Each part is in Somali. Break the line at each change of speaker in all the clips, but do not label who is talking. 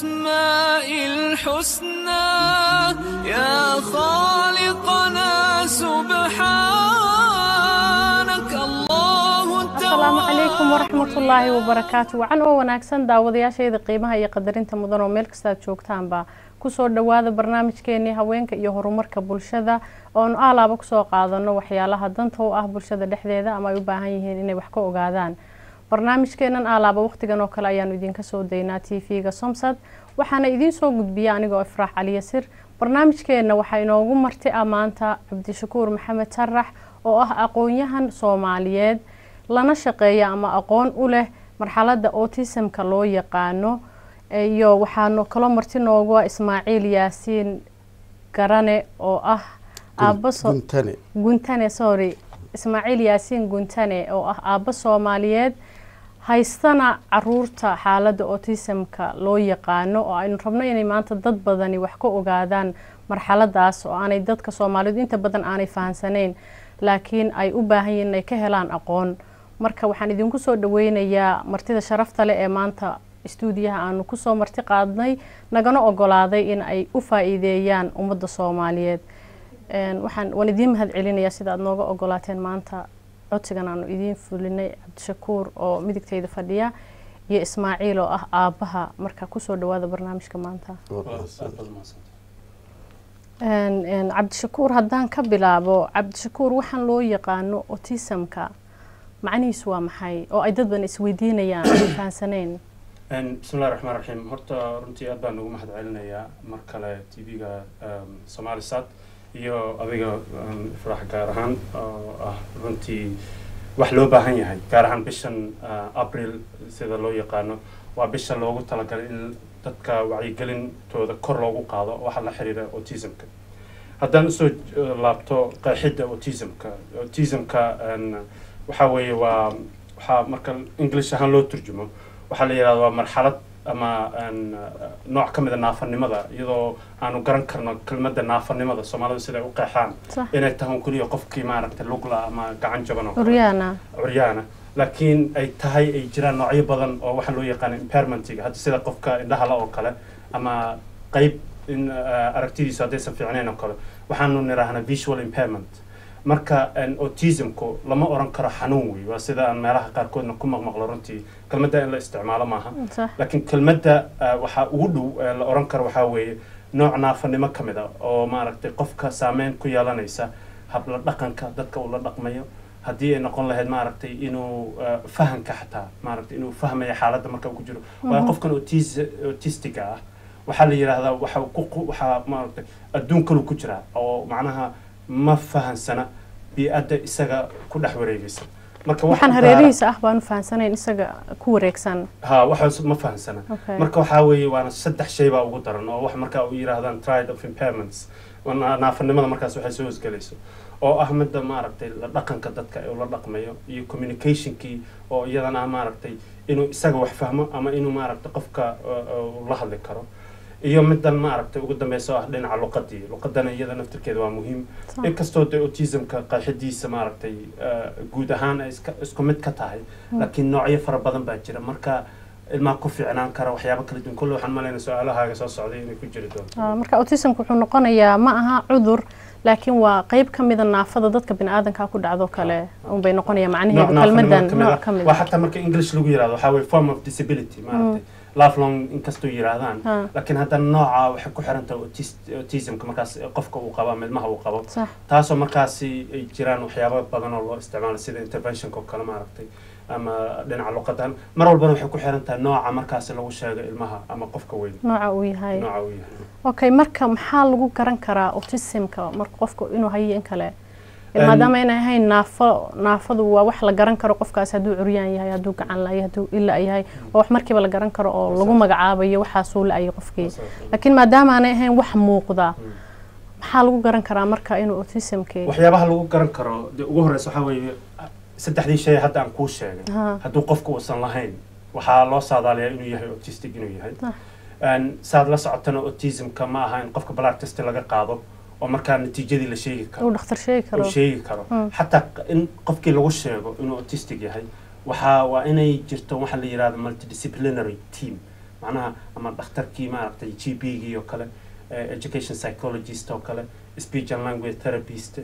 بأسماء الحسنى يا خالقنا سبحانك الله
asalaamu calaykum waraxmatullaahi wabarakaatu wacan oo wanaagsan daawadayaashayda qiimaha iyo qadarinta mudan oo meel kastaad joogtaanba kusoo dhawaada barnaamijkeenii haweenka iyo horumarka bulshada oonu aalaaba kusoo qaadano waxyaalaha danta u ah bulshada dhexdeeda ama ay u baahan yihiin inay wax ka ogaadaan barnaamijkeenan aalaaba waqtigan oo kale ayaanu idinka soo daynaa t v-ga somsad waxaana idiin soo gudbiya anigoo ifraax caliyasir barnaamijkeenna waxaa inoogu marti ah maanta cabdishakuur maxamed sarax oo ah aqoon-yahan soomaaliyeed lana shaqeeya ama aqoon u leh marxaladda autismka loo yaqaano iyo waxaanu kaloo marti noogu ah ismaaciil yaasiin garane oo ah aabba so-
guntane
guntane sorry ismaaciil yaasiin guntane oo ah aabbo soomaaliyeed haystana caruurta xaaladda autismka loo yaqaano oo aynu rabno inay maanta dad badani wax ka ogaadaan marxaladaas oo aanay dadka soomaalidu inta badan aanay fahansaneyn laakiin ay u baahan yihiin inay ka helaan aqoon marka waxaan idinku soo dhaweynayaa martida sharafta leh ee maanta istuudiyaha aanu kusoo marti qaadnay nagana ogolaaday in ay u faa-iideeyaan ummadda soomaaliyeed Een, waxaan waan idiin mahad celinayaa sida aad nooga ogolaateen maanta codsigan aanu idiin fulinay cabdishakuur oo midigtayda fadhiya iyo ismaaciil oo ah aabbaha marka kusoo dhawaada barnaamijka maanta Een, een, cabdishakuur haddaan ka bilaabo cabdishakuur waxaan loo yaqaano autismka macnihiisu waa maxay oo ay dad badan isweydiinayaan ay fahansaneyn
bismillahi raxmaan raxiim horta runtii aad baan ugu mahad celinayaa mar kale t v-ga somaali sat iyo adiga um, ifraax gaar ahaan oo ah runtii wax loo baahan yahay gaar ahaan bishan uh, april sida loo yaqaano waa bisha loogu talagalay in dadka wacyigelintooda kor loogu qaado waxa la xiriira autismka haddaan usoo uh, laabto qeexidda autismka autismka um, waxa weeye waa waxaa marka english ahaan loo turjumo waxaa la yidhahda waa marxalad ama een, uh, nooc ka mida naafanimada iyadoo aanu garan karno kelmadda naafanimada soomaalida siday u qeexaan
sax
inay tahay un keliya qofkii maaragtay lugla ama gacan jaban oo kale
curyaana
curyaana laakiin ay tahay ay jiraan noocyo badan oo waxaa loo yaqaana impairmentiga hadda sida qofka indhahala oo kale ama qeyb in uh, aragtidiisu haddaysan fiicnayn oo kale waxaanu nidhaahnaa visual impairment marka een, autismku lama oran karo xanuun wey waa sida aan meelaha qaarkoodna ku maqmaqlo runtii kelmadda in la isticmaalo maaha
sax
laakiin kelmadda uh, waxaa ugu dhow ee la oran karo waxaa weeye nooc naafanimo ka mid a oo maaragtay qofka saameyn ku yeelanaysa habla dhaqanka dadka uu la dhaqmayo haddii ay noqon lahayd maaragtay inuu uh, fahanka xataa maaragtay inuu fahmayo xaaladda marka uu ku jiro waayo qofkan autis autistiga ah waxaa la yidhaahdaa waxa uu ku qu- waxaa maaragtay adduun kalu ku jiraa oo macnaha ma fahansana bii-adda isaga ku dhex wareegaysa marka wax
waxaan
u gaara-
hareerihiisa ah baanu fahansanayn isaga ku wareegsan
ha waxaas ma fahansana
Okay.
marka waxaa weeye waana saddex shay baa ugu daran oo wax markaa u yidhaahdaan triad of impairments waa na- naafanimada markaas waxay soo hosgelayso oo ah midda maaragtay la dhaqanka dadka ee ula dhaqmayo iyo communicationkii oo iyadana ah maaragtay inuu isaga wax fahmo ama inuu maaragtay qofka uh, uh, la hadli karo iyo middan maaragtay ugu dambeysa oo ah dhinaca luqadii luqadana iyada naftirkeeda waa muhiim
Sax.
inkastoo de autismka qeexidiisa maaragtay uh, guud ahaan ay iska- isku mid ka tahay laakiin noocyo fara badan baa jira marka ilmaha ku fiicnaan kara waxyaabo kala duwan kolle waxaan malayna su-aalahaaga soo socday inay ku jiri doonto
Ah, marka autismka wuxuu noqonayaa ma aha cudur laakiin waa qeyb ka mida naafada dadka biniaadanka ku dhacdo kale unbay noqonaya macnaheedu
Nooc naafanimo
kelmadan
ka mid
nooc
ah.
ka mid
waa
ah
xataa marka english lagu yirahdo waxaa weye form of disability maaragtay lifelong inkastoo yiraahdaan
Ha.
laakiin haddana nooca waxay ku xiran tahay autis- autismka markaas qofka uu qabo ama ilmaha uu qabo
sax
taasoo markaasi ay jiraan waxyaabo badan oo loo isticmaalo sida interventionka oo kale maaragtay ama dhinaca luqadan mar walbana waxay ku xiran tahay nooca markaasi lagu sheego ilmaha ama qofka weyn
nooca uu yahay
nooca uu yahay
okay marka maxaa lagu garan karaa autismka marka qofka inuu hayo in kale
Em,
maadaama inay ahayn naafo naafadu waa wax la garan karo qofkaas hadduu curyaan yahay hadduu gacan la-yahay hadduu ila yahay waa wax markiiba la garan karo oo lagu magacaabayo waxaasuu la-ayay qofkii laakiin maadaama aanay ahayn wax muuqda maxaa lagu garan karaa marka inuu autismkii
waxyaabaha lagu garan karo dee ugu horeysa waxaa weeye saddexdii shay hadda aan kuu sheegay
Ha.
hadduu qofka uusan lahayn waxaa loo saadaaliyaa inuu yahay autistic inuu yahay
Ah.
Een, saad la socotana autismka ma aha in qofka blood test laga qaado oo markaa natiijadii la sheegi karo
uu dhakhtar sheegi karo
uu sheegi karo
Mm.
xataa in qofkii lagu sheego inuu autistic yahay waxaa waa inay jirto waxa la yidhahdo multidisciplinary team macnaha ama dhakhtarkii maaragtay g p gii oo kale eh, education psychologist oo kale speech and language therapist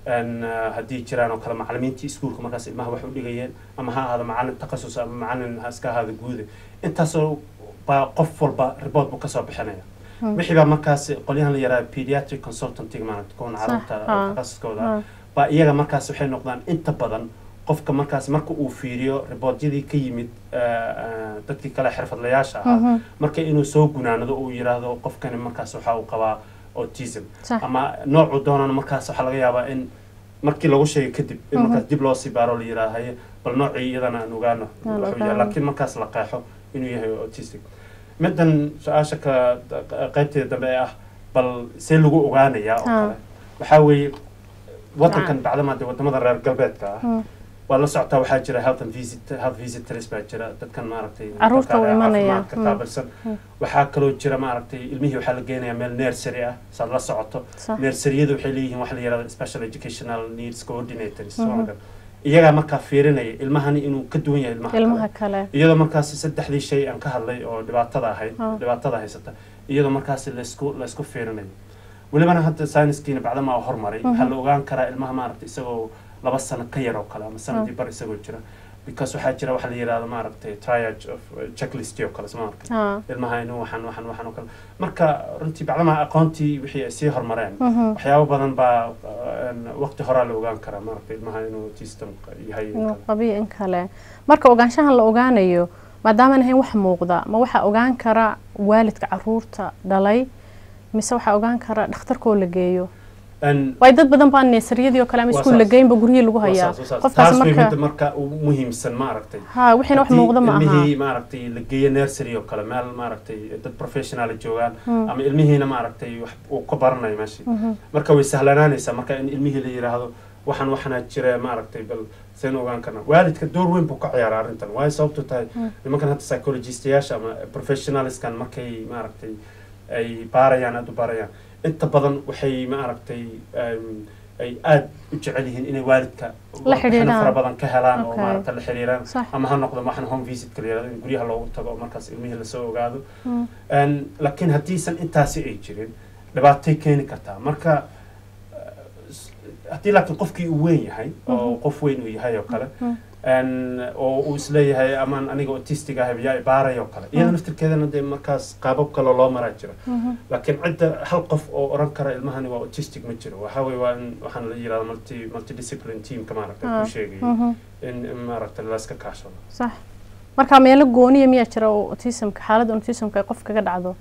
n haddii jiraan oo kale macalimiintii iskuulka markaas ilmaha wax u dhigayeen ama ha ahaado macalin takhasus ama macalin ha iska ahaado guude intaasoo baa qof walba report buu kasoo bixinaya wixii baa markaas qolyahan la yaraha pediatric consultantiga maaragta kuwan
Sax,
carruurta
haa.
takhasuskooda
haa.
baa iyaga markaas waxay noqdaan inta badan qofka markaas marka uu fiiriyo riboortyadii ka yimid eh, eh, dadkii kale xirfadlayaasha ahaa
Mhm.
marka inuu soo gunaanado uu yiraahdo qofkani markaas waxa uu qabaa autism
sax
ama noocuu doonana markaas waxaa laga yaabaa in markii lagu sheegay kadib in
Mhm.
markaas dib loo sii baaro la yiraahdo haye bal noocii iyadana aan ogaano
Aan
wuxuu yahay
ogaano.
laakiin markaas la qeexo inuu yahay autistic middan su-aasha ka qaybteeda dambe ee ah bal see lagu ogaanayaa oo
Haa.
kale waxaa weeye wadankan bacdama dee wadamada reer galbeedka ah
Mm.
waa la socotaa waxaa jira health and visit health visitors baa jira dadkan maaragtay
Carruurta u
dadka
imanaya.
caafimaadka
Mm.
qaabilsan
Mm.
waxaa kaloo jira maaragtay ilmihii waxaa la geenayaa meel nursery ah saad la socoto
sax
nurseryadu waxay leeyihiin waxa la yihahdo special educational needs coordinators
Mhm.
soo iyagaa markaa fiirinaya ilmahani inuu ka duwan yahay ilmaha
ilmaha
kale
kale
iyadoo markaasi saddexdii shay aan ka hadlay oo dhibaatada ahayd
Ah.
dhibaatada haysata iyadoo markaasi laysku laysku fiirinayo welibana hadda sayniskiina bacdama oo hormaray waxaa la ogaan karaa ilmaha maaragtay isagoo laba sano ka yar oo kale ama sanadii bar isagoo jira because waxaa jira waxa la yihahdo maaragtay triage of uh, checklist oo kale soo marka
haa
ilmaha inuu waxaan waxaan waxaan oo kale marka runtii bacdama aqoontii wixii ay sii hormareen
Mhm.
waxyaabo badan baa uh, waqti horaa la ogaan karaa maaragtay ilmaha inuu autism yahay iyo
inuu
kale.
qabiyo in kale marka ogaanshahan la ogaanayo maadaamaan ahayn wax muuqda ma waxaa ogaan kara waalidka caruurta dhalay mise waxaa ogaan kara dhakhtarkoo la geeyo
And
waay dad badan baa neesariyadii oo kale ama
Waa
iskuul la
saas.
geynba guryihii lagu hayaa
Waa saas, waa saas.
qofkaas
taas way
marka
midda marka u muhiimsan maaragtay
ha wixiina wax
Haddii
muuqda ma aha
ilmihii maaragtay la geeyo nursery oo kale meel maaragtay dad professional joogaan
Mm.
ama ilmihiina maaragtay wax uu ka baranayo meeshii
Mhm.
marka way sahlanaanaysaa marka in ilmihii la yiraahdo waxaan waxana jira maaragtay bal seen ogaan karna waalidka door weyn buu ka ciyaaraa arrintan waayo sababtu tahay nimankan hadda psychologistayaasha ama professionalskan markay maaragtay ay baarayaan aada u baarayaan inta badan waxay maaragtay em, ay aada u jecel yihiin inay waalidka
La xidhiidhaan.
warbixino fara badan ka helaan oo
Okay.
maaragta la xiriiraan
sax
ama ha noqdo waxaan home visitka la yirahdo in guryaha loogu tago oo markaas ilmihii lasoo ogaado
Mm.
En, laakiin haddiisan intaasi ay jirin dhibaatay keeni kartaa marka eh, s- haddii laakiin qofkii uu weyn yahay oo qof weyn uu yahay oo kale
Mm.
en, oo uu isleeyahay amaan aniga autistic ah yaa ibaaray oo kale iyada naftirkeedana dee markaas qaabab kale loo maraa jiro
Mhm.
laakiin cidda hal qof oo oran kara ilmahani waa autistic ma jiro waxaa weye waa in waxaan la yirahda multi multidiscipline teamka maaragta
Ah.
ku sheegayay
Mhm.
in in maaragta layska kaashado
sax marka meelo gooniya miyaa jira oo autismka xaaladda autismka ay qof kaga dhacdo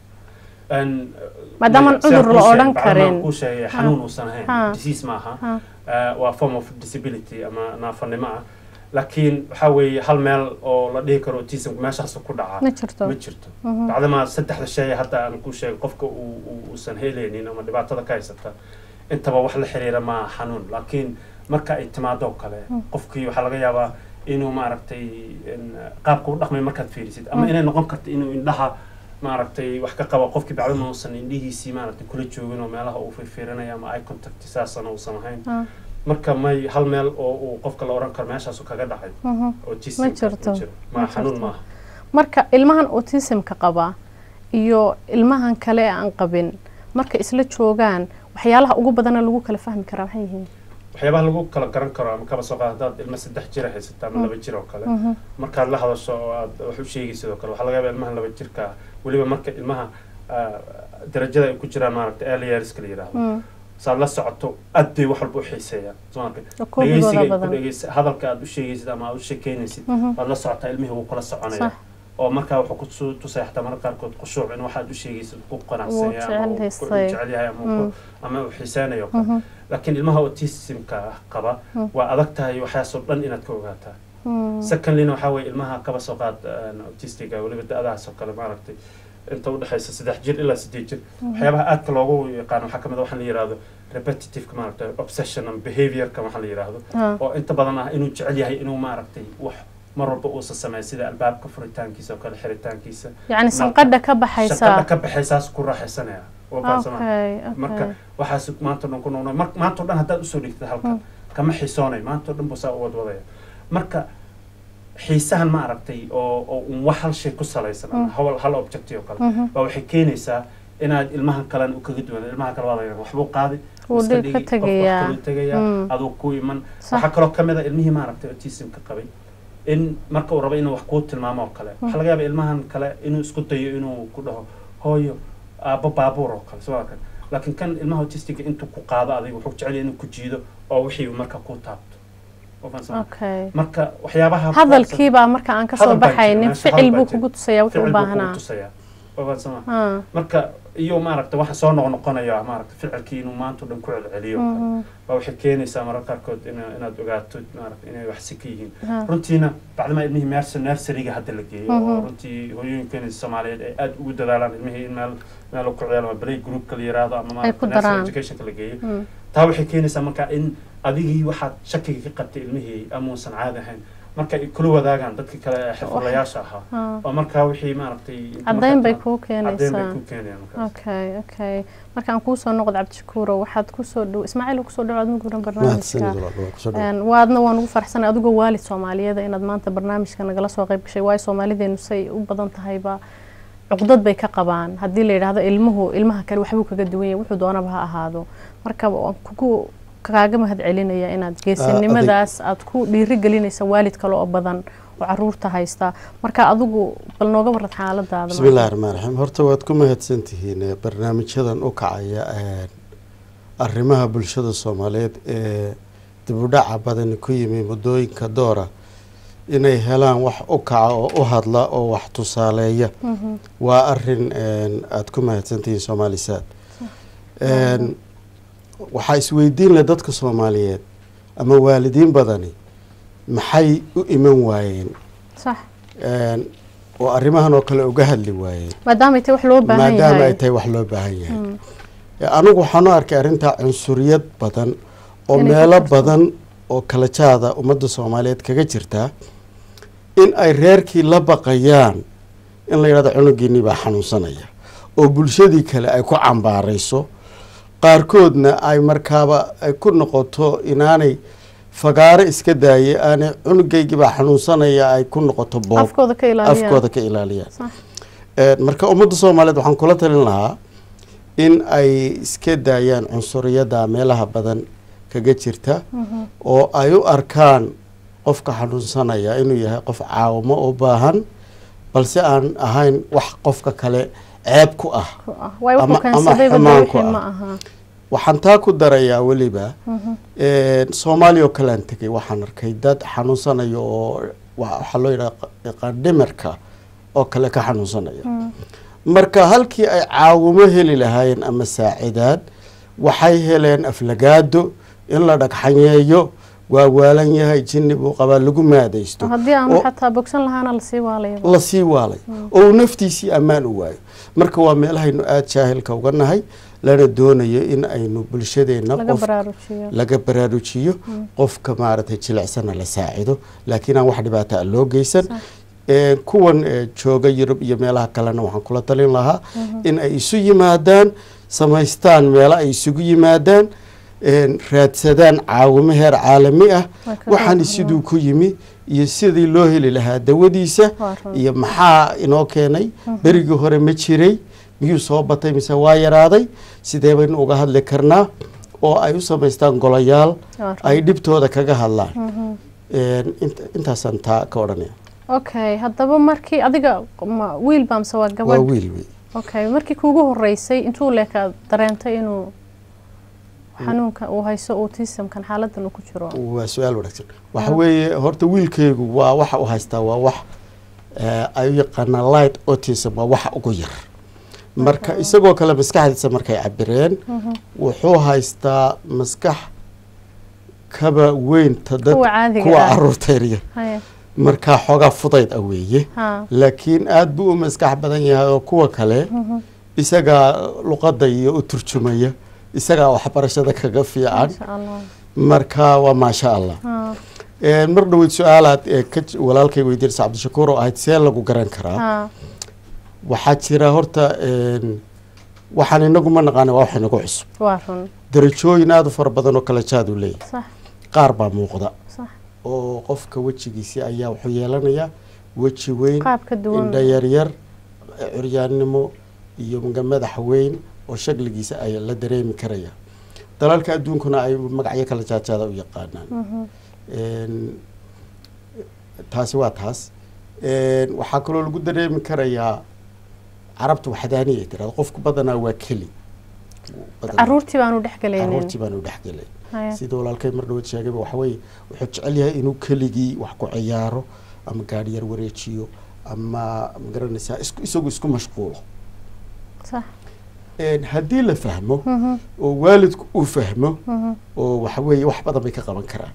En,
Maadaama
sidaan
cudur
kuu
la
sheegay,
odhan
bacdamaa
karin.
kuu sheegay
Ha.
xanuun uusan
Ha.
ahayn disease ma aha
ha
Eh, waa form of disability ama naafanimo ah laakiin waxaa weeye hal meel oo la dhihi karo autismka meeshaas ku dhacaa
ma jirto
ma jirto
Mhm.
bacdamaa saddexda shay hadda aan ku sheegay qofka uu uu- uusan helaynin ama dhibaatada ka haysata intaba wax la xiriira ma xanuun laakiin marka ay timaado oo kale qofkii waxaa laga yaabaa inuu maaragtay in, qaabka u dhaqmay markaad fiirisid ama inay noqon karto inuu indhaha maaragtay wax ka qabo qofkii bacdama uusan indhihiisii maaragtay kula joogin oo meelaha uu fiirfiirinaya ama eye contact saasana uusan ahayn
ha
marka may hal meel oo uu qofka la oran karo meeshaasu kaga dhacay
Mhm.
autism
Ma jirto.
ma
Ma
xanuun
jirto.
maaha
marka ilmahan autismka qaba iyo ilmahan kale ee aan qabin marka isla joogaan waxyaalaha ugu badana lagu kala fahmi karaa waxay yihiin
waxyaabaha lagu kala garan karo ama kaba soo qaad haddaad ilma saddex jira haysata ama laba jir oo kale
Mhm.
markaad la hadasho oo aad wax u sheegaysid oo kale waxaa laga yaabaa ilmaha laba jirka ah weliba marka ilmaha ah, darajada ay ku jiraan maaragta early yearska la yidhaahdo
Mm.
saad la socoto aad bay wax walba u xiiseeyaan soo marka
oo koobigooda
dhegeysiga ay ku
badan
dhegeysa hadalka aad u sheegaysid ama aad u sheekeynaysid
Mhm.
waad la socotaa ilmihii wuu kula soconaya
sax
oo markaa wuxuu ku su- tusaya xataa mararka qaarkood khushuuc in waxaad u sheegaysid ku qanacsan yahay ama uu ku
jecel
jecel yahay ama uu ku-
Mm.
ama uu xiiseynayo oo kale
Mhm.
laakiin ilmaha autismka ah qaba
Mm.
waa adag tahay waxyaasoo dhan inaad ka ogaataa
Mm.
secondlyna waxaa weeye ilmaha kaba soo qaad een, autistiga weliba da-dahaas oo kale maaragtay inta udhexaysa saddex jir ilaa sideed jir waxyaabaha aadka loogu yaqaano waxaa kamid a waxaa la yihahdo repetitiveka maaragtay obsession and behaviorka waxaa la yihahdo
Ha.
oo inta badan ah inuu jecel yahay inuu maaragtay wax mar walba uusa sameeyo sida albaabka furitaankiisa oo kale xiritaankiisa
yacni sanqadha ka
shaqada
baxaysa
ka baxaysaas ku raaxaysanaya oo fahamsama
okay
marka
okay
waxaas maanta o dhan ku noqno mar maanta o dhan haddaad usoo dhigtid halkan kama xisoonayo maanta o dhan buu saa u wadwadaya marka xiisahan ma aragtay oo oo un wax hal shay ku salaysan ama hal hal objecti oo kale baa waxay keenaysaa inaad ilmahan kalena u kaga duwan ilmaha kale waa laga waxbuu qaadi
Wuu
iska
dhib ka
dhigi, qof
tegayaa.
wax kaluu tegayaa
Mm.
aduu ku iman
Sax.
waxaa kaloo kamid a ilmihii maaragtay autismka qabay in marka uu rabo inuu wax kuu tilmaamo oo kale waxaa laga yaaba ilmahan kale inuu isku dayo inuu ku dhaho hooyo aabbo baabuur oo kale soo kan laakiin kan ilmaha autistiga intuu ku qaado adiga wuxuu jecel yahay inuu ku jiido oo wixii uu marka ku taabto Waa fahamsan?
okay
marka waxyaabaha
hadalkiibaa marka aan kasoo
Hadal baa jira,
baxaynin
meesha
ficil
hadal
buu
baa
kugu tusayaa wuxuu u
ficil buu kugu
baahnaa
tusayaa Waa fahamsan ma?
Ah,
marka iyo maaragta waxa soo noqnoqonaya maaragta ficilkii inuu maanta o dhan ku celceliyo oo kale.
mhm,
baa waxay keenaysaa mararka qaarkood ina- inaad ogaato maaragta inay wax si ka yihiin
ha,
runtiina bacdama ilmihii meersa nurseryga hadda la geeyo oo
Mhm.
runtii hooyooyinkeena soomaaliyeed ay aad ugu dadaalaan ilmihii in meel meel ku ciyaalo ama play groupka la yiraahdo ama maaragta
ku
nursery
daraan.
educationka la geeyo
mm,
taa waxay keenaysaa marka in adigii waxaad shakiga ka qabtay ilmihii amuusan caadi ahayn marka ay kula wadaagaan dadka kale ee xirfadlayaasha ahaa
ha.
oo markaa wixii maaragtay
caddayn bay kuu
caddayn bay
keenaysaa
ku keenayaan markaas
okay okay markaan kuusoo noqdo cabdishakuuro waxaad kusoo dhow ismaaciil kusoo dhawaad muguran barnaamijka Een, waadna waan ugu farxsanay adigoo waalid soomaaliyeeda inaad maanta barnaamijka nagala soo qayb gashay waayo soomaalideenu say u badan tahayba cuqdad bay ka qabaan haddii la yidhaahdo ilmuhu ilmaha kale waxbuu kaga duwan yahay wuxuu doonaba ha ahaado marka waan kugu kaaga mahad celinaya inaad geesinimadaas aad ku dhiiri gelinaysa waalid kale oo badan oo caruurta haysta marka adigu bal nooga warad xaaladaada
bismi illahi raxmaan raxiim horta waad ku mahadsan tihiin ee barnaamijyadan u kacaya ee arrimaha bulshada soomaaliyeed ee dibudhaca badani ku yimi muddooyinka doora inay helaan wax u kaca oo u hadla oo wax tusaaleeya
Mhm,
waa arin een, aad ku mahadsantihiin soomaalisaad Een, waxaa isweydiin leh dadka soomaaliyeed ama waalidiin badani maxay u iman waayeen
sax
Een, oo arrimahan oo kale uga hadli waayeen
maadaamay tahay wax loo baahan
maadaama ay
yahay
tahay wax loo baahan yahay
Mm,
Ee, anigu waxaan u arkay arrintaa cunsuriyad badan oo
Inay ku
meelo
jirto.
badan oo kala jaada ummadda soomaaliyeed kaga jirtaa in ay reerkii la baqayaan in la yidhahdo cunugiinii baa xanuunsanaya oo bulshadii kale ay ku cambaarayso qaarkoodna ay markaaba ay ku noqoto inaanay fagaaro iska daaye aanay cunugaygii baa xanuunsanaya ay ku noqoto boob
afkooda ka ilaaliya
afkooda ka ilaaliyaan
sax
Ee, marka ummadda soomaaliyeed waxaan kula talin lahaa in ay iska daayaan cunsuriyadda meelaha badan kaga jirta
mhm,
oo ay u arkaan qofka xanuunsanaya inuu yahay qof caawimo u baahan balse aan ahayn wax qofka kale ceeb ku ah
ku ah. waay wuxuu
ama- ama
keensadayba
xumaan
dee
ku
wixii
ah.
ma aha
waxaan taa ku darayaa weliba
Mhm,
Een, soomaaliya oo kalean tegay waxaan arkay dad xanuunsanaya oo wa- waxaa loo yidhaha dhimirka oo kale ka xanuunsanaya
mm,
marka halkii ay caawimo heli lahaayeen ama saacidaad waxay heleen aflagaado in la dhagxanyeeyo waa waalan yahay jinni buu qabaa lagu maadaysto
haddii aanu
oo-
xataa bogsan lahaana lasii waalayaba
la sii waalay oo uu naftiisii ammaan u waayo marka waa meelahaynu aada jaahilka uga nahay lana doonayo in aynu bulshadeenna
laga
qof
baraarujiyo
laga baraarujiyo qofka maaragtay jilicsana la saacido laakiin aan wax dhibaata a loo geysan
Sax.
Ee, kuwan ee, jooga yurub iyo meelaha kalena waxaan kula talin lahaa in ay isu yimaadaan samaystaan meelo ay isugu yimaadaan een, raadsadaan caawimo heer caalami ah
Waa ka
waxaani
qeyb
siduu ku yimi iyo sidii loo heli lahaa dawadiisa
Waa run.
iyo maxaa inoo keenay berigii hore ma jiray miyuu soo batay mise waa yaraaday sidee baynu uga hadli karnaa oo ay u samaystaan golayaal
Waa run.
ay dhibtooda kaga hadlaan
Mhm.
Een, int- intaasaan taa ka odhanaya
okay haddaba markii adiga ma wiil baa mise waa
waa
gabadh
wiil wey
okay markii kuugu horeysay intuu leeka dareentay inuu xanuunka uu hayso autismkan xaaladan uu ku jiro
waa su-aal wanaagsan waxa weeye horta wiilkaygu waa waxa u haystaa waa wax eh, ay u yaqaanaa light autism waa waxa ugu yar marka isagoo kale maskaxdiisa markay cabireen wuxuu haystaa maskax kaba weynta dad
Kuwa caadiga
kuwa
ah.
caruurta yaryar
haya
markaa xoogaa fudayd ah weeye
ha
laakiin aada buu u maskax badan yahay oo kuwa kale isagaa luqadda iyo u turjumaya isagaa waxbarashada kaga fiican
insha allah
marka waa maasha allah
ha
Een, mar dhaweyd su-aalaad ee ka j- walaalkay weydiinaysa cabdishakuur oo ahayd see lagu garan karaa
ha
waxaa jira horta een, waxaan inagu ma naqaana waa wax inagu cusub
waa run
darajooyin aada u fara badan oo kala jaad u leeyahay
sax
qaar baa muuqda
sax
oo qofka wejigiisi ayaa wuxuu yeelanayaa weji weyn
qaab ka duwan
indha yaryar curyaannimo iyo mga madax weyn oo shakligiisa ay la dareemi karaya dalalka adduunkuna ay magacyo kala jaajaada u yaqaanaan
Mhm.
Een, taasi waa taas Een, waxaa kaloo lagu dareemi karayaa carabta waxdaaniya ay tirahdo qofku badanaa waa keli Badanaa-
caruurtii baanu dhex galaynin
caruurtii baan u dhexgelay
Haya.
sida walaalkay mar dhawaad sheegayba waxa weeye wuxuu jecel yahay inuu keligii wax ku ciyaaro ama gaadhi yar wareejiyo ama magaranaysaa isku isagu isku mashquulo
sax
Een, haddii la fahmo
Mhm.
oo waalidku uu fahmo
Mhm.
oo waxa weeye wax badan bay ka qaban karaan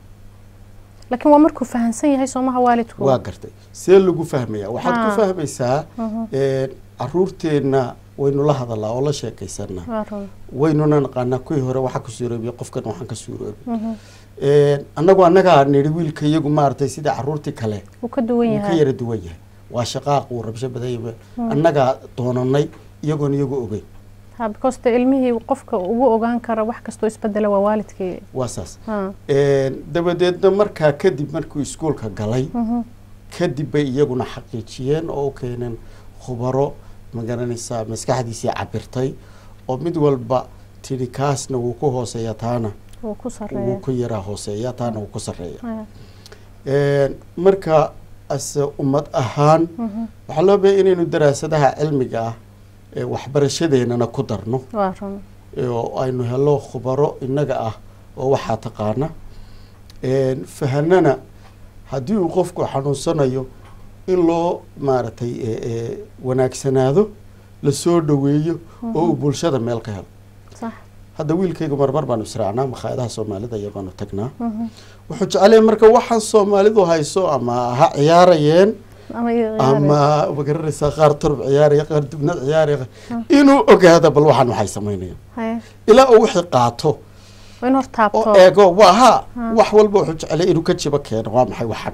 laakiin waa markuu fahansan yahay soomaha waalidku
waa gartay see lagu fahmaya waxaad
Ah.
ku fahmaysaa
Mhm.
een, caruurteenna waynu la hadalaa oo la sheekaysanaa
waa run
waynuna naqaanaa kuwii hore waxaa ka suuroobiya qofkan waxaan ka suuroobi
Mhm.
Een, annagu annagaa nidhi wiilka iyagu maaragtay sida caruurtii kale
wuu ka duwan
wuu ka
yahay
yara duwan yahay waa shaqaaq uu rabsho badan yahay annagaa doonanay iyagoon iyagu ogeyn
ha because de ilmihii qofka ugu ogaan kara wax kastoo isbedela waa waalidkii
waa saas
ha
Een, dabadeedna markaa kadib markuu iskuulka galay
Mhm.
kadib bay iyaguna xaqiijiyeen oo u keeneen khubaro magaranaysaa maskaxdiisii cabirtay oo mid walba tidhi kaasna wuu ku hooseeya taana
wuu ku
wuu
sareeya
ku yaraa hooseeya taana wuu ku sarreeya
Haya.
Een, marka ase ummad ahaan
Mhm.
waxaa loo bahay inaynu daraasadaha cilmiga ah ee waxbarashadeennana ku darno
waa run
oo aynu helo khubaro innaga ah oo waxaa taqaana Een, fahanana haddii uu qofku xanuunsanayo in loo maaragtay ee, ee, wanaagsanaado lasoo dhoweeyo oo uu bulshada meel ka helo
sax
hadda wiilkaygu marmar baanu israacnaa makhaayadaha soomaalida iyo baanu tagnaa
Mhm.
wuxuu jecelahay marka waxaan soomaalidu hayso ama ha ciyaarayeen
ama iyo
ama magaranaysaa qaar turub ciyaaraya qaar dubnad ciyaaraya inuu ogaado bal waxaan waxay samaynayaan
haya
ilaa uu wixii qaato
waa in hor taabto
oo eego waa ha
Ha.
wax walba wuxuu jecelay inuu ka jibo keeno waa maxay waxan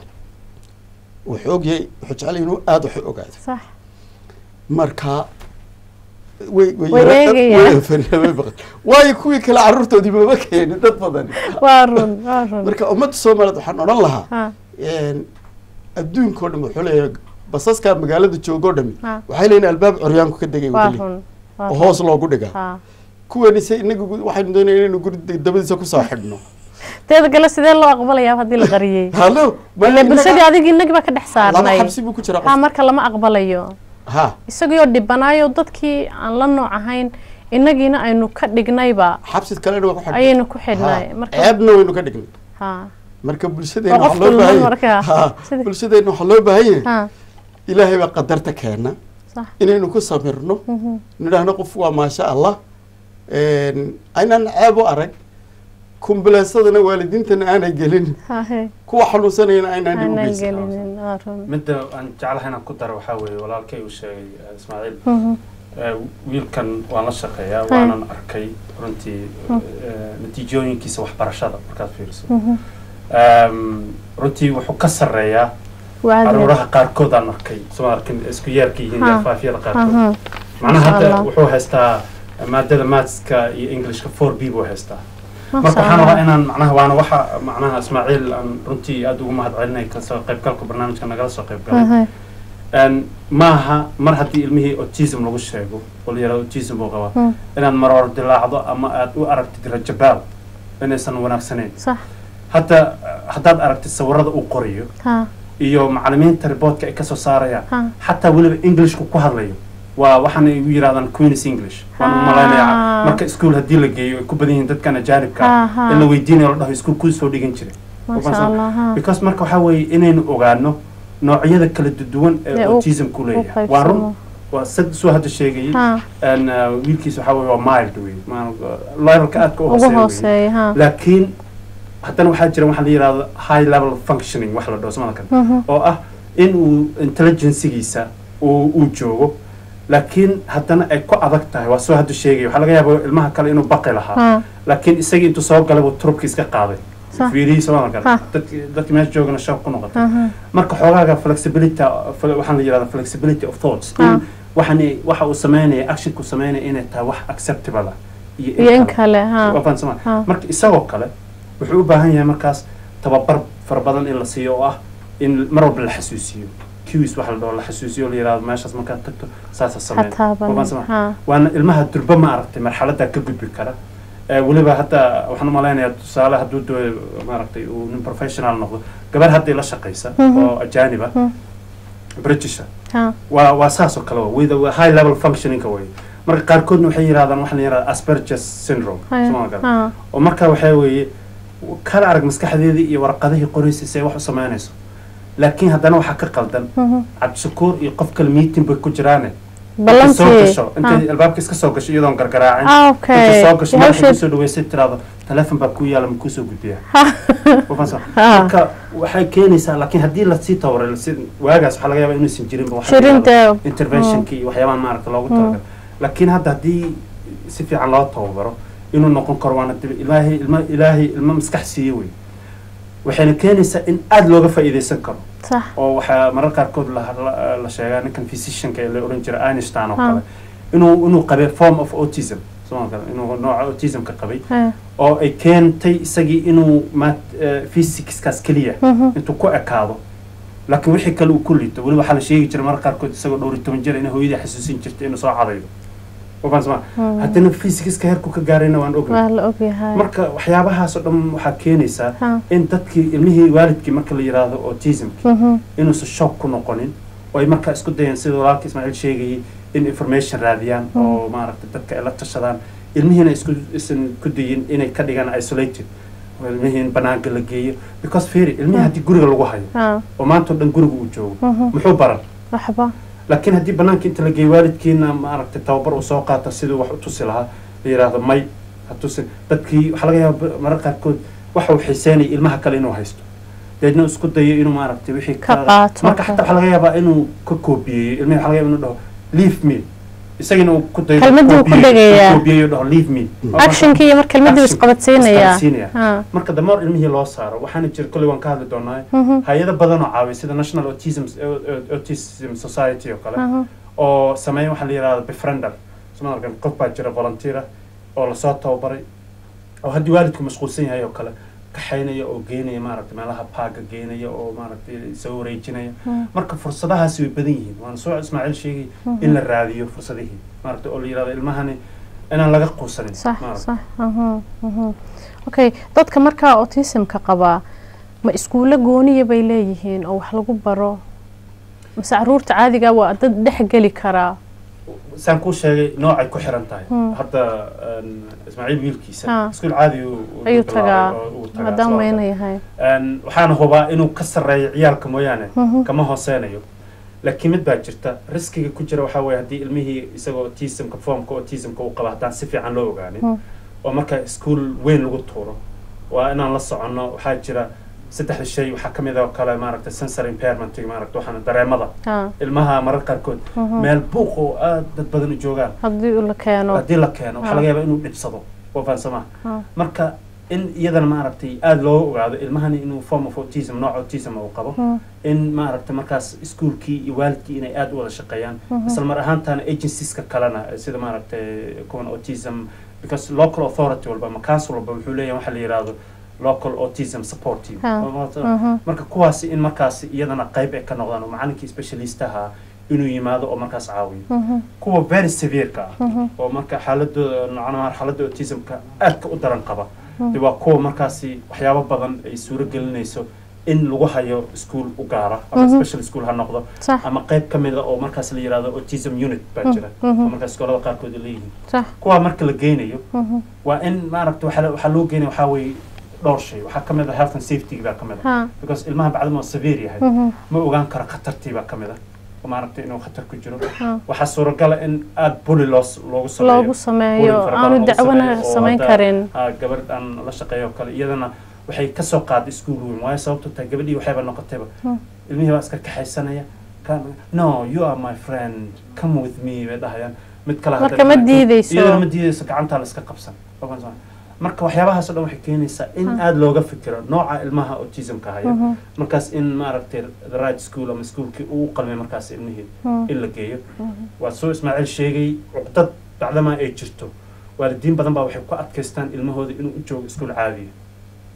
wuxuu ogyahay wuxuu jecelay inuu aada wax u ogaado
sax
marka way way
Way
yara-
eegayaan.
way fariya- way baqan. waayo kuwii kale carruurtoodii mama keenin dad badan
waa run waa run
marka ummadda soomaaliyeed waxaan odhan lahaa
ha
een, adduunka oo dhan wuxuu leeyahay basaska magaalada jooga oo dhami
Ha.
waxay leeyihin albaab coryaanku ka degay
waa
wadali
run waa
oo
run.
hoos loogu dhigaa
ha
kuwani se inagu waxaynu doonaya inaynu guri dabadiisa kusoo xidhno
teeda kale sidee loo aqbalayaa haddii la qariyey
halo ma
ile
inaga-
bulshadii adigi inagii baa ka dhex
laba
saarnay
xabsi buu ku jiraa
ha
qof
marka lama aqbalayo
ha
isagoo dhibanaayo dadkii aan la nooc ahayn inagiina aynu ka dhignayba
xabsid kalena waa ku xidhnay
ayaynu ku xidhnay
Ha,
marka
ceebna waynu ka dhignay
ha
marka bulshadeena
Waa qof
waxaa loo
dulman
baahan
markaa.
yahay Ha,
Sida-
bulshadeena waxaa loo baahan yahay
ha
ilaahay baa qadarta keena
sax
inaynu ku samirno
Mhm.
nidhaahno qof waa maasha allah Een, aynaan ceeb u arag kumbaleysadana waalidiintana aanay gelin
ha he
kuwa xanuunsanayana aynaan dhib u
aanan
geysan
gelinin waa run
midda aan jeclahay inaan ku daro waxaa weeye walaalkay uu sheegay eh, ismaaciil
Mhm.
Eh, wiilkan waan la shaqeeyaa
Hay.
waanan arkay runtii eh, natiijooyinkiisa waxbarashada markaad fiiriso
Mhm.
Em, runtii wuxuu ka sarreeyaa
Waa
caruuraha qaarkood aan arkay soo arkin isku yeerka yihiin
Ha.
faafiyada qaarkood
Aha.
macnaha
Masha
hadda
Allah.
wuxuu haystaa maadada mathska iyo englishka four b buu haystaa marka
Masha
waxaan rabaa
Allah.
inaan macnaha waana waxa macnaha ismaaciil aan runtii aada ugu mahad celinay kasoo qaybgalka barnaamijka nagala soo qayb galay
Aha.
Een, maaha mar haddii ilmihii autism lagu sheego oo la yihahdo autism buu qabaa
Hmm.
inaad maroor dilaacdo ama aad u aragtid rajabaal inaysan wanaagsanayn
sax
hadda haddaad aragtid sawirada uu qorayo
ha
iyo macalimiinta riboodka ay kasoo saarayaan
ha
xataa weliba englishku ku hadlayo waa waxaana igu yidhahdaan queens english waan u
Ah.
malaynayaa marka iskuul haddii la geeyo ay ku badan yihiin dadkan ajaanibka
Ha, ha.
in la weydiinayo la dhaho iskuul kuu soo dhigan jiray
masha allah ha
because marka waxaa weeye inaynu ogaano noocyada kala duwan ee
Ee, u-
autismku
u
leeyahay waa run
qaybsamo.
waa sad soo hadda sheegayay
ha
een, uh, wiilkiisa waxaa weeye waa mild wey levelka aadka u
ugu
hooseeya wey.
hooseeya ha
laakiin haddana waxaa jira waxa la yidhahdo high level functioning wax la dhaho samada kale
Mhm.
oo ah in uu intelligencegiisa uu uu joogo laakiin haddana ay ku adag tahay waa soo hadda sheegaya waxaa laga yaaba ilmaha kale inuu baqi lahaa
ha
laakiin isagii intuu soo galay buu turubka iska qaaday
Sax.
fiirihii samada kale
Ha.
dadki dadki meesha joogana shaq ku noqotay
aha
marka xoogaaga flexibility fle- waxaan la yidhahda flexibility of thoughts
Ha.
in waxaan waxa uu sameynaya actionku sameynaya inay tahay wax acceptable ah
iyo in kale ha
Waa fahamsan ma?
Ha.
marka isagoo kale wuxuu u baahan yahay markaas tababar fara badan in la siiyo oo ah in mar walba la xasuusiyo cues waxa la dhaho la xasuusiyo la yidhahdo meeshaas markaad tagto saasa sameyn
hataaban
Waan sama-
ha
waana ilmaha durba ma aragtay marxaladda ka gudbi kara Eh, weliba hadda waxaan u malaynayaa tusaale hadduu doo maaragtay uu nin professional noqdo gabar hadday la shaqaysa
Mhm.
oo ajaaniba
Mhm.
britisha
ha
waa waa saas oo kale wa with a high level functioningka way marka qaarkoodna waxay yidhahdaan waxaa la yidhahda asperges syndrome
haya
Soo ma garan?
ha
oo marka waxaa weeye kala arag maskaxdeedii iyo warqadihii qoraysa si ay wax u samaynayso laakiin haddana waxaa ka qaldan
mhm.
cabdishakuur iyo qof kale meeting bay ku jiraane soo
ballantii
gasho intay albaabka iska soo gasho iyadoon gargaraacin
ah
intay
okay
soo gasho marka
hawsheed
kusoo dhaweysay tiraado teleefon baa ku yaala ma kusoo gudbiya Wafahansan?
Ha.
marka waxay keenaysaa laakiin haddii lasii tababaray lasi- waagaas waxaa laga yaabaa inuusan jirinba waxa la yidhahdo
shirinta
interventionki iyo waxyaabaha maaragta loogu
Mm.
talagalay laakiin hadda haddii si fiican loo tababaro inuu noqon karo waana dib ilaahay ilma ilaahay ilma maskax siiye wey waxayna keenaysaa in aada looga faa'iidaysan karo
sax
oo waxaa marar qaarkood la, la, la sheegaa ninkan physicianka ee la oran jiray einstein oo
Ha.
kale inuu inuu qabay form of autism soo kale inuu nooca autismka qabay
ha
oo ay keentay isagii inuu mat physicskaas keliya
mhm.
intuu ku ekaado laakiin wixii kale uu ku liito weli waxaa la sheegi jiray marka qaarkood isagoo dhowr iyo toban jir inay hooyadii xasuusin jirtay inuu soo cadaydo wafahansama
Mm.
haddana physicska heerku ka gaarayna waan ognay
waa la ogyahay
marka waxyaabahaas oo dhan waxaa keenaysaa
ha
in dadkii ilmihii waalidkii marka la yidhaahdo autismki
mhm.
inuusan shock ku noqonin oo ay markaa isku dayeen sida walaalka ismaaciil sheegayay in information raadiyaan
Mm.
oo maaragtay dadka ay la tashadaan ilmihiina isku isan ku dayin inay ka dhigaan isolated oo ilmihii in banaanka la geeyo because fiiri ilmihii
Mm.
haddii guriga lagu hayo
ha
oo maanta oo dhan guriga uu joogo
mhm.
muxuu baran
waxba
laakiin haddii banaanka inta la geeyo waalidkiina maaragtay tababar uu soo qaato siduu wax u tusi lahaa la yidhaahdo may ha tusin dadkii waxaa laga yaaba marar qaarkood waxa uu xiiseynaya ilmaha kale inuu haysto deedna isku dayo inuu maaragtay wixii
Ka qaato.
marka xataa waxaa laga yaabaa inuu ka koobiyeeyo ilmihi waxaa laga yaaba inuu dhaho leave me isagina uu ku dayo
Kelmadii uu ku
koobiyeeyo-
dhageeyaa.
koobiyeeyo dhaho leave me
actionkii iyo mar kelmadii
Action.
isqabadsiinaya
isqabadsiinaya.
ha
marka damar ilmihii loo saaro waxaana jira kolley waan ka hadli doonaa
mhm.
hay-ado badan oo caawiya sida national autism autism society oo kale
aha
oo sameeya waxaa la yidhahda befriender soma arkan qof baa jira volunteer ah oo lasoo tababaray oo haddii waalidku mashquulsan yahay oo kale kaxaynaya oo geenaya maaragtay meelaha paaga geenaya oo maaragtay soo wareejinaya
Mm.
marka fursadahaasi way badan yihiin waana soo ismaaciil sheegay in la raadiyo fursadihii maaragtay oo la yidhahdo ilmahani inaan laga quusanin
sax
maaragtay.
sax aha mhm. okay dadka markaa autismka qabaa ma iskuulo gooniya bay leeyihiin oo wax lagu baro mase caruurta caadiga waa dad dhex geli karaa
saan kuu sheegay noocay ku xiran tahay
Hmm.
hadda een, ismaaciil wiilkiisa
Ha.
iskuul caadi uu- uu
ayuu
bilaabay
tagaa
oo uu tagaa,
maadaama
sababta-
weyna yahay
Een, waxaana hubaa inuu ka sarreeyo ciyaalka mooyaane
Mhm.
kama hooseynayo laakiin mid baa jirta riskiga ku jira waxaa weeye haddii ilmihii isagoo autismka formka autismka uu qaba haddaan si fiican loo ogaanin
Hmm.
oo marka iskuul weyn lagu tuuro waa inaan la soconno waxaa jira saddexda shay waxaa ka mid oo kale maaragtay sensor impairment maaragta waxaana dareemada
ha
ilmaha marar qaarkood
Mhm.
meel buuq oo aad dad badan u joogaan
haddii uu la keeno
haddii la keeno waxaa
Ah.
laga yaabaa inuu dhibsado oo fahansamaha
ha
marka in iyadana maaragtay aada loo ogaado ilmahani inuu form of autism nooc autism uu qabo
Hmm.
in maaragtay markaas iskuulkii iyo waalidkii inay aada u wada shaqeeyaan
Mhm.
isla mar ahaantaana agencieska kalena sida maaragtay kuwan autism because local authority walba ama council walba wuxuu leeyahay waxa la yidhaahdo local autism support team
Ha. Mhm.
marka kuwaasi in markaas iyadana qayb ay ka noqdaan oo macalinkii specialistaha inuu yimaado oo markaas caawiyo
Mhm.
kuwa very severeka ah
Mhm.
oo marka xaaladooda nocnaa xaaladda autismka aadka u daran qaba de waa kuwa markaasi waxyaabo badan ay suuro gelinayso in lagu hayo iskuol u gaara ama
Mhm.
special school ha noqdo
sax
ama qayb ka mid a oo markaas la yidhahdo autism unit baa jira
Mhm.
oo markaas iskoolada qaarkood ay leeyihiin
sax
kuwa marka la geynayo
Mhm.
waa in maaragta waxaa waxaa loo geynaya waxaa weeye dhowr shay waxaa ka mid a health and safety baa ka mid a
ha
because ilmaha bacdama oo severe yahay
Mhm.
ma ogaan karo khatartii baa ka mid a oo maaragta inuu khatar ku jiro
ha
waxaa suuragala in aada buli loo loogu sameeyo
loogu sameeyo
Bullying fara badan
aanu
oo
dacwana
sameeyo oo
samayn
hadda,
karin
ah, gabadh aan la shaqeeyo oo kale iyadana waxay kasoo qaaday iskuul weyn waayo sababto tahay gabadhii waxayba noqotayba
Hmm.
ilmihii baa iska kaxaysanaya Come- no you are my friend come with me bay dhahayaan mid kale
Marka
haddana-
ma diideyso.
iyadana ma diideyso gacantaa la iska qabsan Waa kan marka waxyaabahaas oo dhan waxay keenaysaa in
Hmm.
aada looga fikiro nooca ilmaha autismka haya
Mhm.
markaas in maaragtay the right school ama iskuulkii uu qalmay markaas ilmihii
Hmm.
in la geeyo waa soo ismaaciil sheegay cuqdad bacdamaa ay jirto waalidiin badan baa waxay ku adkaystaan ilmahooda inuu u joogo iskuul caadiya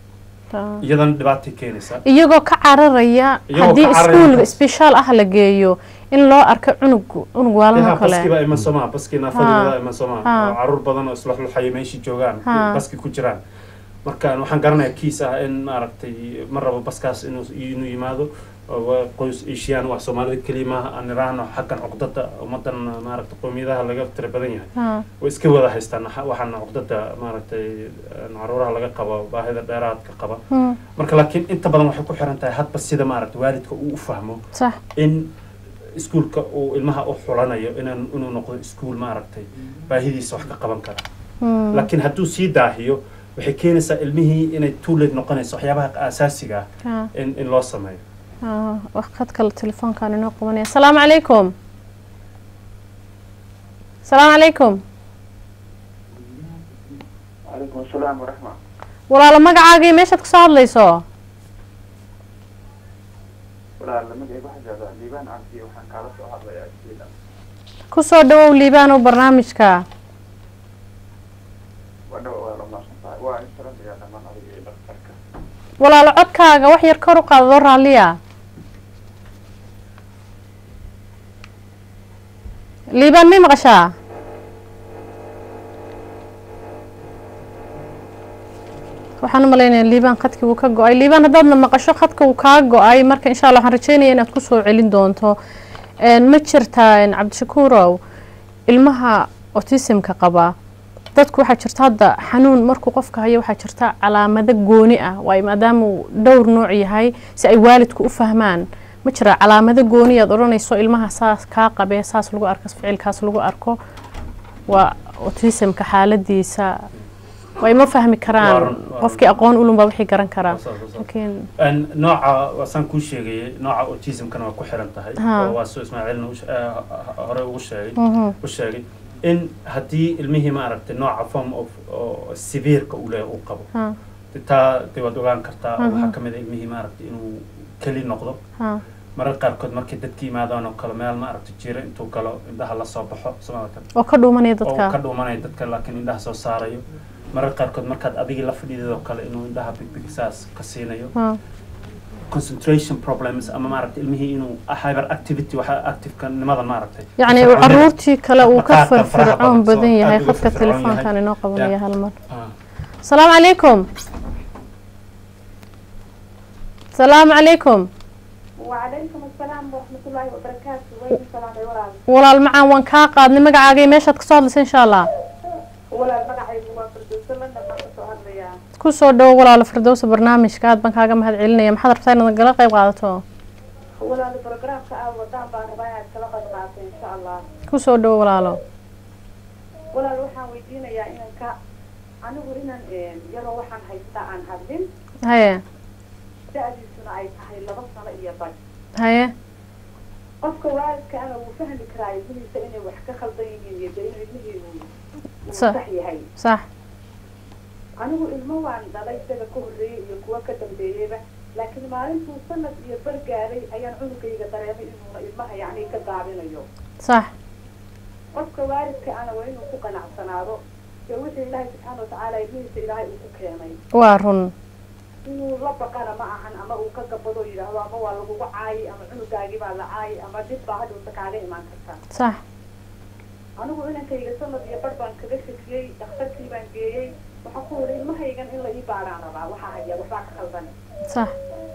Ah.
iyadana dhibaatay keenaysaa
iyagoo ka cararaya
Iyagoo
haddii
ka cararaya
iskuul
markaas.
special ah la geeyo in loo arko cunug cunug waalmo
yaha baskii
kale
baa iman somaa baskii
Ha.
naafadooda iman somaa
Ha.
oo caruur badan oo isluxluxaya meeshii joogaan
Ha.
baski ku jiraan marka waxaan garanayaa kiis ah in maaragtay ma rabo baskaas inuu inuu yimaado oo waa qoys eeshiyaan waa soomaalida keliya maaha aan iraahno xaggan cuqdada ummadan maaragtay qowmiyadaha laga tira badan yahay
Ha.
way iska wada haystaan waxa- waxaana cuqdada maaragtay caruuraha laga qabo baahida dheeraadka qaba
Hmm.
marka laakiin inta badan waxay ku xiran tahay hadba sida maaragtay waalidka uu u fahmo
sax
in iskuulka uu ilmaha u xulanayo inaan inuu noqdo iskuul maaragtay baahidiisa wax ka qaban kara
Hmm.
laakiin hadduu sii daahiyo waxay keenaysaa ilmihii inay tuuled noqonayso waxyaabaha asaasiga ah
Ha.
in in loo sameeyo
Ah, wax khad kale telefoonkaan inoo qabanaya asalaamu calaykum asalaamu calaykum
calaykum asalaam waraxma
walaalo magacaagii meeshaad kasoo hadlayso
walaal magacayga waxaa joogaa liibaan cabdi waxaan kaala soo hadlayaa sweden
kusoo dhawow liibaanow barnaamijka
waa dhawa waa la maadsan tahay waa in salamayaa dhammaan adiga iyo dhaktarka
walaalo codkaaga wax yar kor u qaadadoo raalliya liibaan may maqashaa waxaan u malaynayaa liibaan khadkii wuu ka go-ay liibaan haddaadna maqasho khadka wuu kaa go-ay marka insha allah waxaan rajeynaya inaad kusoo celin doonto Een, ma jirtaa een, cabdishakuurow ilmaha autismka qaba dadku waxaa jirta hadda xanuun markuu qofka hayo waxaa jirta calaamado gooni ah waayo maadaama uu dhowr nooc yahay si ay waalidku u fahmaan ma jira calaamado gooni aad odhanayso ilmaha saas kaa qabee saas lagu arko ficilkaas lagu arko waa autismka xaaladiisa way ma fahmi
Waa
karaan
run, waa
qofkii aqoon ulun baa wixii garan karaa
Saas, saas, saas.
laakiin
Een, nooca waasaan kuu sheegayay nooca autismkana waa ku xiran tahay
Ha.
oo waa soo ismaaciilna u she- eh, hore ugu sheegay
Mhm.
u sheegay in haddii ilmihii maaragtay nooca form of oo severeka uu leeyahay uu qabo
ha
de taa de waad ogaan kartaa oo
Mhm.
waxaa kamid a ilmihii maaragtay inuu keli noqdo
ha
mararka qaarkood markay dadka yimaadaan oo kale meel maaragtay jiro intuu galo indhaha lasoo baxo somaatan
oo ka dhuumanaya
oo ka
dadka
dhuumanaya dadka laakiin indhaha soo saarayo mararka qaarkood markaad adigii la fadhiidid oo kale inuu indhaha bigbig saas ka siinayo
ha
concentration problems ama maaragtay ilmihii inuu hyper activity waxa activeka nimada maaragtay
yacni uu
firfircoonida.
caruurtii kale uu ka
Maqaarka faraha
firfircoon
badan,
badan
soo
yahay
aad uga
khadka
firfircoon
telefoonkan
yahay.
inoo qabanaya
Ya.
hal mar
Ah.
asalaamu calaykum asalaamu calaykum
وعليكم السلام ورحمة الله وبركاته وين السلام يا ولاد
walaal macaan waan kaa qaadnay magacaagay meeshaad kasoo hadlaysa insha allah
ولاد مقعي هو فردوس لنا ما كنت يا
kusoo dhawo walaalo firdowsa barnaamijka aad baan kaaga mahad celinaya maxaad rabtaa inaad nagala qayb qaadato
ولاد البروجرام كأول ودان بان ربايا تلقى معك إن شاء الله
kusoo dhawo walaalo
ولاد وحان ويدينا يا إنك أنا ورينا يرى وحان هيستا عن هردين
haye
دأدي سنة أي تحي لبصنا إيا بج
haye
qofka waalidka ana wuu fahmi karaa ilmihiisa inay wax ka khaldan yihiin iyo dee inuu ilmihii uu uu
Sa-
sax yahay
sax
anigu ilmo waan dhalay isaga ka horreeyey iyo kuwa ka dambeeyeyba laakiin maalintuu sanad iyo bar gaaray ayaan cunugayga dareemay inuuna ilmaha yacni ka daabinayo
sax
qofka waalidka ana waa inuu ku qanacsanaado ee wixii ilaahay subxaana watacaala ilmihiisa ilaahay uu ku keenay
waa run
inuu la baqana ma ahan ama uu ka gabado yidhaahdo ama waa lagugu caayi ama cunugaagii baa la caayi ama dhib baa hadhowta kaaga imaan karta
sax
anigu inankayga sanad iyo bar baan kaga shakiyey dhakhtarkii baan geeyey waxaa ku yidhi ilmahaygan in la ii baaraan rabaa waxaa haya waxbaa ka khaldan
sax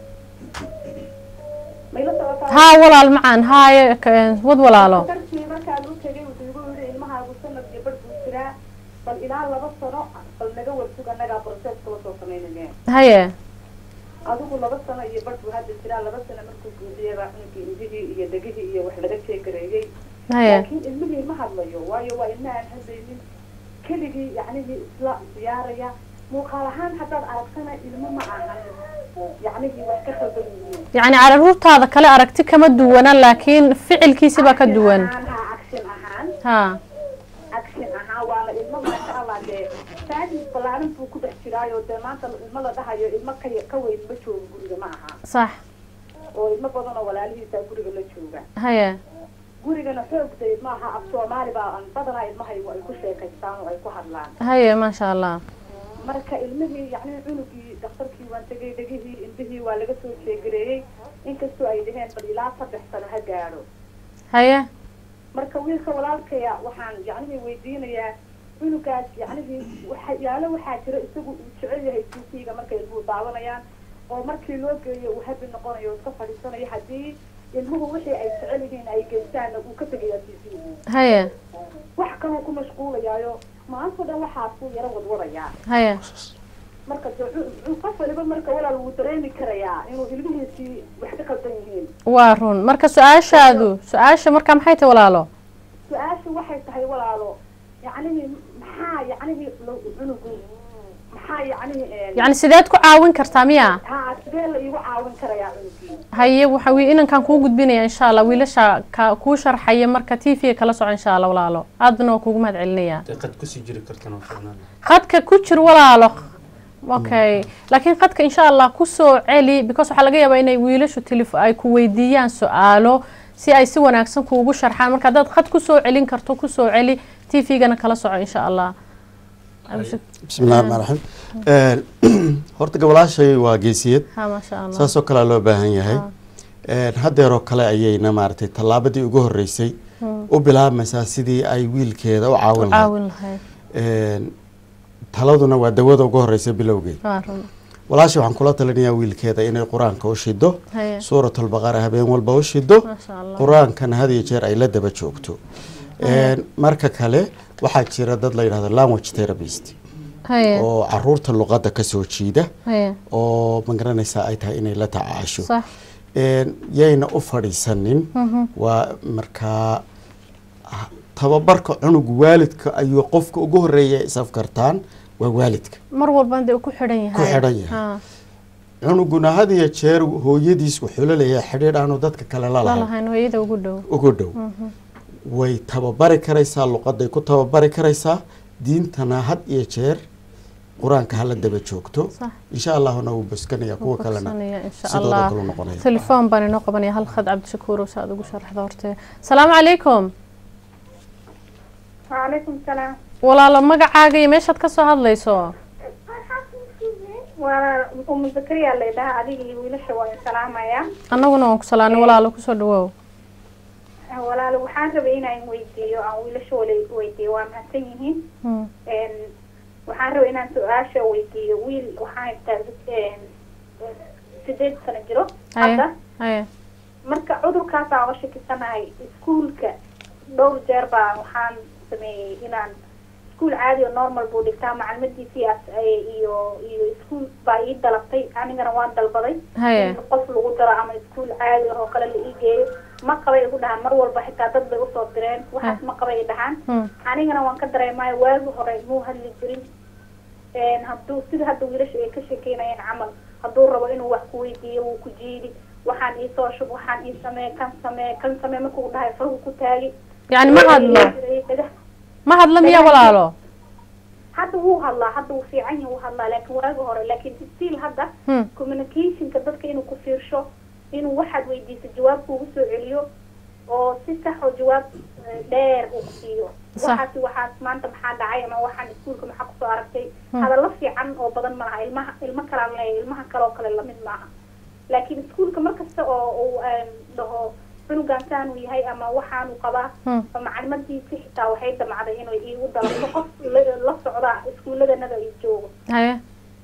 mayla socotaa
haa walaal macaan haaye ka- wad walaalo
dhakhtarkii markaan u tegay wuxuu igu yidhi ilmahaagu sanad iyo bar buu jiraa bal ilaa laba sano bal naga warsug annagaa proseska lasoo samaynayne
haye
adigu laba sano iyo bar buu hadda jiraa laba sano markuu guudiyay baa cunugii indhihii iyo dhegihii iyo wax laga jeegareeyey
haye
laakiin ilmihii ma hadlayo waayo waa ilma aan hadlaynin keligii yacnihii isla diyaaraya muuqaal ahaan haddaad aragtana ilmo ma ahan yacnihii wax ka khaldan yihiin
yacni caruurtaada kale aragti kama duwana laakiin ficilkiisi baa ka duwan
Action ahaan, ha action ahaan
ha
action ahaan waana ilmo maasha allah dee saadis ballaaran buu ku dhex jiraayo dee maanta ilmo la dhahayo ilmo ka ka weyn ma joogo guriga ma aha
sax
oo ilmo badan oo walaalihiisa guriga la jooga
haye
gurigana xoog day maaha af soomaali baa aan badanaa ilmahay ay ku sheekaystaan oo ay ku hadlaan
haye maasha allah
marka ilmihii yacni cunugii daktarkii waan tegay dhegihii indhihii waa laga soo sheegareeyey inkastoo ay dhaheen bal ilaa saddex sano ha gaadho
haye
marka wiilka walaalkaya waxaan yacnihii weydiinayaa cunugaas yacnihii waxyaalo waxaa jira isagu uu jecel yahay tv-ga markay ilmuhu daawanayaan oo markii loo geeyo uu habi noqonayo oo iska fadhiisanayo haddii ilmuhu wixii ay jecel yihiin ay geystaanna uu ka tegayaa tv
haye
wax kaloo ku mashquulayaayo maanta dhan waxaasuu yaro wadwadayaa
haye
marka de cu- cu- qof waliba marka walaal wuu dareemi karayaa inuu ilmihiisii wax ka qaldan yihiin
waa run marka su-aashaadu su-aasha marka maxay tahay walaalo
su-aashu waxay tahay walaalo yacnihii maxaa yacnihii lo- cunugu maxaa yacnihii
yacni sideed ku caawin kartaa miya
haa sidee la iigu caawin karayaa cunugii
haye waxa wii inankan kuu gudbinaya insha allah wiilasha ka kuu sharxaya marka t v kala soco insha allah walaalo aadna waa kuugu mahad celinaya
dee qad kusii jiri kartana waa fiicnaan
qadka ku jir walaalo okay laakiin qadka insha allah kusoo celi because waxaa laga yaabaa inay wiilashu telef ay ku weydiiyaan su-aalo si ay si wanaagsan kuugu sharxaan marka haddaad qad kusoo celin karto kusoo celi t v-gana kala soco insha allah
bismi illahi raxmaan raxiim horta gabolaashay waa geesiyad
ha maasha allah
saasoo kalea loo baahan yahay haddeeroo kale ayayna maaragtay tallaabadii ugu horreysay u bilaabmaysaa sidii ay wiilkeeda u caawin lahayd
caawin lahayd
Een, taladuna waa dawada ugu horeysa bilowgeed
waa run
walaasha waxaan kula talinayaa wiilkeeda inay qur-aanka u shido
haye
suuratulbaqara habeen walba u shido
maasha allah
qur-aankana had iyo jeer ay la daba joogto Een, marka kale waxaa jira dad la yidhahdo language therapist
haye
oo caruurta luqadda kasoo jiida
haye
oo magaranaysaa ay tahay inay la tacaasho
sax
Een, yayna u fadhiisanin waa markaa ah, tababarka cunug waalidka ayuu qofka ugu horeeya is afkartaan waa waalidka
mar walba dee uu ku xidhan yahay
Ku xidhan yahay.
Ha,
cunuguna had iyo jeer hooyadiis wuxuu la leeyahay xidhiidh aanu dadka kale la lahayn
lalahayn hooyada ugu dhow
ugu dhow way tababari karaysaa luqaday ku tababari karaysaa diintana had iyo jeer qur-aanka hala daba joogto
Sax.
insha allahuna wuu boskanaya kuwa kalena
Bogsanaya, insha
sidooda
allah
kale u noqonaya
telefoon baan inoo qabanaya hal khad cabdishakuur oo si aad ugu sharaxda horte salaamu calaykum
waalaikum salaam
walaalo magacaaga iyo meeshaad ka soo hadlayso
waa umu zakariya la yidhaha adiga iyo wiilasha waa salaamaya
annaguna waan ku salaanay walaalo kusoo dhawoow
walaalo waxaan rabay inaan weydiiyo aan wiilasha wala weydiiyo waa mahadsan yihiin
Hmm,
Een, waxaan rabay inaan su-aasha weydiiyo wiil waxaan haystaa een, sideed sano jiro
haye
hadda
haye
marka cudurkaasaan oga shakisanahay iskuulka dhowr jeer baa waxaan sameeyey inaan iskuul caadi oo normal buu dhigtaa macalmadiisii as- ay- iyo iyo iskuul baa ii dalabtay anigana waan dalbaday
haye
in qof lagu daro ama iskuul caadi ah oo kale la ii geeyo ma qabay igu dhahaan mar walba xitaa dad bay usoo direen waxaas ma qabay i dhahaan
Hmm,
anigana waan ka dareemaayo waagi hore muu hadli jirin Een, hadduu sida hadda wiilasha ay ka sheekeynayeen camal hadduu rabo inuu wax ku weydiiyo wuu ku jiidi waxaan ii soo shub waxaan ii samee kan samee kan samee markuu dhahay farhu ku taagi
yacni ma hadlo ma hadlo miya walaalo
hadda wuu hadlaa hadda wuu fiican yahay wuu hadlaa laakiin waagi hore laakiin still hadda
Hmm,
communicationka dadka inuu ku fiirsho inuu waxaad weydiiso jawaab kuugu soo celiyo oo si sax oo jawaab eh, dheer uu ku siiyo
Sax.
waxaas waxaas maanta maxaa dhacay ama waxaan iskuulka maxaa kusoo aragtay
Hmm.
hadallo fiican oo badan ma laha ilmaha ilmo kalaan leeyahay ilmaha kale oo kale lamid maaha laakiin iskuulka markasta oo uu em, dhaho cunugan saanuu yahay ama waxaanuu qabaa
hmm,
maclimadiisi xitaa waxay damacday inay iigu dalabto qof la- la socda iskuuladanada ay joogo
haye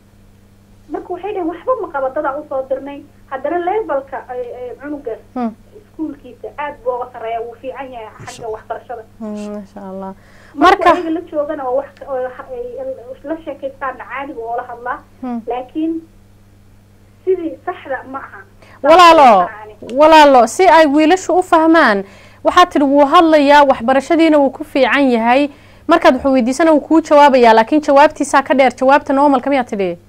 marka waxay dhaheen waxba ma qaba dadaa usoo dirnay haddana levelka ay- ay cunuga
hmm,
iskuulkiisa aad buu uga sarreeya wuu fiican yahay xagga waxbarashada
hmm, maasha allah
marka
marka
ayaga la joogana oo wax oo ha- ay- la sheekaystaana caadiga oo la hadlaa
Hmm.
laakiin sidii saxda ma aha
walaalo walaalo si ay wiilashu u fahmaan waxaad tidhi wuu hadlayaa waxbarashadiina wuu ku fiican yahay markaad wuxuu weydiisana wuu kuu jawaabayaa laakiin jawaabtiisaa ka dheer jawaabta normalka miyaa tidhi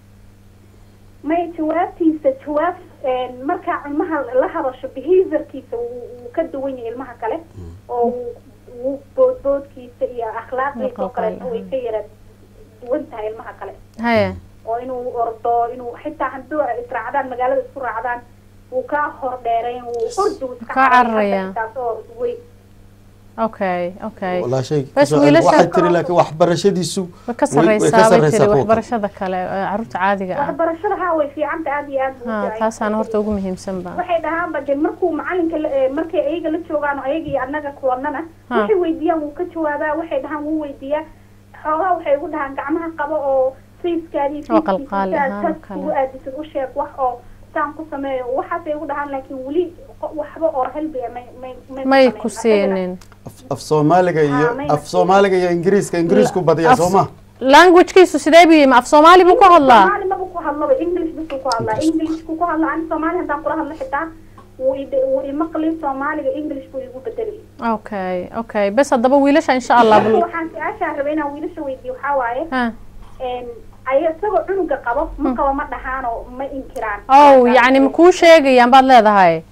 may jawaabtiisa jawaab een, markaa ilmaha la hadasho behaviorkiisa wuu wuu ka duwan yahay ilmaha kale oo wuu- wuu boodboodkiisa iyo akhlaaqdiisa oo kaleeto way ka yara duwan tahay ilmaha kale
haye
oo inuu ordo inuu xitaa hadduu israacdaan magaalada isku raacdaan wuu kaa hor dheerayn wuu ordu iska
Kaa
cararaya,
cararaya.
intaas oo weyn
okay okay
walaashay
Bas
kusoo-
wiilasha-
waxay tiri laakiin waxbarashadiisu
way ka
way- way ka
sarreysaa bay
sarreysaa
tiri
kuwa kale.
waxbarashada kale ee caruurta caadiga ah
waxbarashada haa way fiicanta aad iyo aad buu
ha
fiican
taasaana horta ugu muhiimsan ba
waxay dhahaan bade markuu macalinka la- eh, markay ayaga la joogaan oo ayaga iyo annaga kulanana
Ha.
waxay weydiiyaan wuu ka jawaabaa waxay dhahaan wuu weydiiyaa xoogaa waxay ugu dhahaan gacmaha qabo oo fayskaadii
Oo qalqaali ahaan
tas
kale.
ugu aadisid u sheeg wax oo saan ku sameeyo waxaasay ugu dhahaan laakiin weli qo- waxba oo helbiya may may
may
samayn.
ku
Asagana-
siinin
af- af soomaaliga iyo
Ah, mayna
af soomaaliga iyo ingiriiska ingiriisku badiyaa
Af-
soo ma
languagekiisu sidee buu yimi af soomaali buu ku hadlaa
Soomaali maba ku hadlaba english bisuu ku hadlaa englishku ku hadlaa ani soomaali haddaan kula hadlo xitaa wuu i- wuu imaqli soomaaliga english buu igu bedeli
okay okay bes haddaba wiilasha insha allah
Marka
bal
waxaan su-aashaa rabay inaan wiilasha weydiiyo waxaa waaye
ha
een, ay isagoo cunuga qabo ma qabo ma dhahaanoo ma inkiraan
ow yacni ma kuu sheegayaan baad leedahay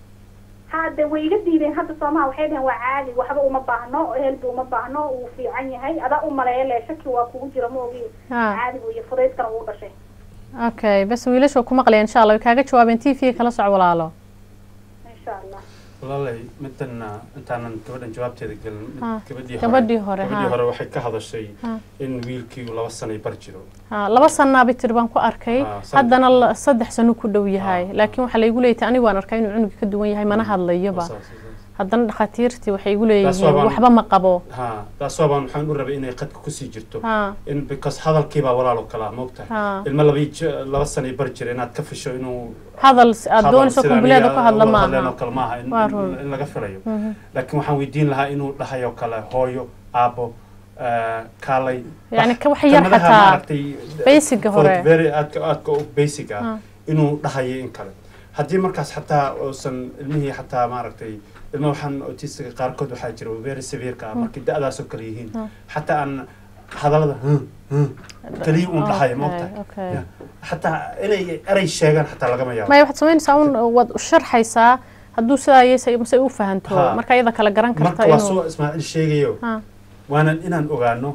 hadde way iga diideen hadda soomaha waxay dhaheen waa caadi waxba uma baahno helbi uma baahno wuu fiican yahay adaa u maleeya le shaki waa kugu jira ma ogi
ha
caadi buu iyo fudaydkana wuu dhashay
okay bes wiilasha ku maqlayan insha allah way kaaga jawaabeen t v kala soc walaalo
insha allah
walaalay midana intaanan gabadhan jawaabteeda gelin mid-
Ha,
gabadhii
gabadhii hore,
gabadhii
ha.
hore waxay ka hadashay
Ha.
in wiilkii uu laba sanay bar jiro
ha laba sannaabay tiri baan ku arkay
Ah, saddex.
haddana la- saddex sano ku dhow yahay
Ah,
laakiin waxaa laygu leeyay anigu waan arkaa inuu cunuga ka duwan yahay mana hadlayoba
Saas, saas.
haddana dhakhaatiirtii waxay igu
Taas
leeyihiin
waa baan-
waxba ma qabo
ha taas waabaan waxaan u rabay inay qadka kusii jirto
ha
in because hadalkiibaa walaalo kala ah moogtahay
ha
ilmo laba j- laba sanay bar jira inaad ka fisho inuu
hadal s- aad
hadal
doonayso
sida
kumbuleeda
aniga
ku hadla
uga hadleen oo
maaha
kale maaha in-
Waa
in
run.
in laga filayo
Mhm.
laakiin waxaan weydiin lahaa inuu dhahayo kale hooyo aabo eh, kaalay
Yacni
bax-
ka wax yar
kelmadaha
xataa
maaragtay,
basiga
for
hore.
very aadka aadka u basic ah
Ah.
inuu dhahayo in kale haddii markaas xataa uusan ilmihii xataa maaragtay ilma waxaan autistiga qaarkood waxaa jira very severeka ah markay da-daasoo kale yihiin
Ah.
xataa aan hadallada "Huh, huh," kaliya uun dhahayo
Okay,
moogtahay
okay.
Ya. xataa inay erey sheegaan xataa lagama yaabo
maya waxaad samaynaysaa un waad u sharxaysaa hadduu sidaa yesa mase u fahanto
Ha.
marka iyada kale garan karta
marka waa
inuu
soo ismaaciil sheegayo
ha
waanan inaan ogaano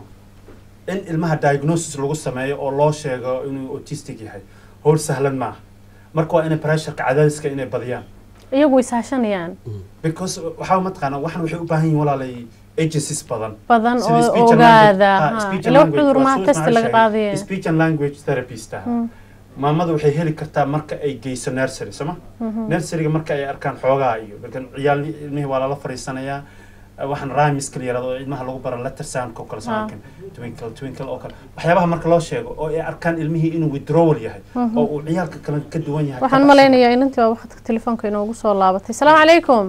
in ilmaha diagnosis lagu sameeyo oo loo sheego inuu autistic yahay howl sahlan maaha marka waa inay pressureka cadaadiska inay badiyaan
iyagu way saashanayaan
because waxaa mataqaana waxan waxay u baahan yihiin walaalay agencies badan
badan
sida
oo
speech and
ogaada
language-
ha
ha, speech and
ila wax
language,
cudur
waa
maha
soo
testi
Ismaaciil
laga
sheegay.
qaadaya
speech and language therapist ah maamada waxay heli kartaa marka ay geyso nursery sama nurseryga marka ay arkaan xoogaa iyo lakin ciyaal ilmihii waa lala fariisanayaa eh, waxaan rhymeska la yirahdo oo ilmaha lagu baro letter soundka oo kale
Ah.
samakin twinkle twinkle oo kale waxyaabaha marka loo sheego oo ay arkaan ilmihii inuu withdrawal yahay oo uu ciyaalka kale ka duwan yahay
waxaan
ka
malaynayaa inantii waa waqtiga telefoonka inoogu soo laabatay salaamu calaykum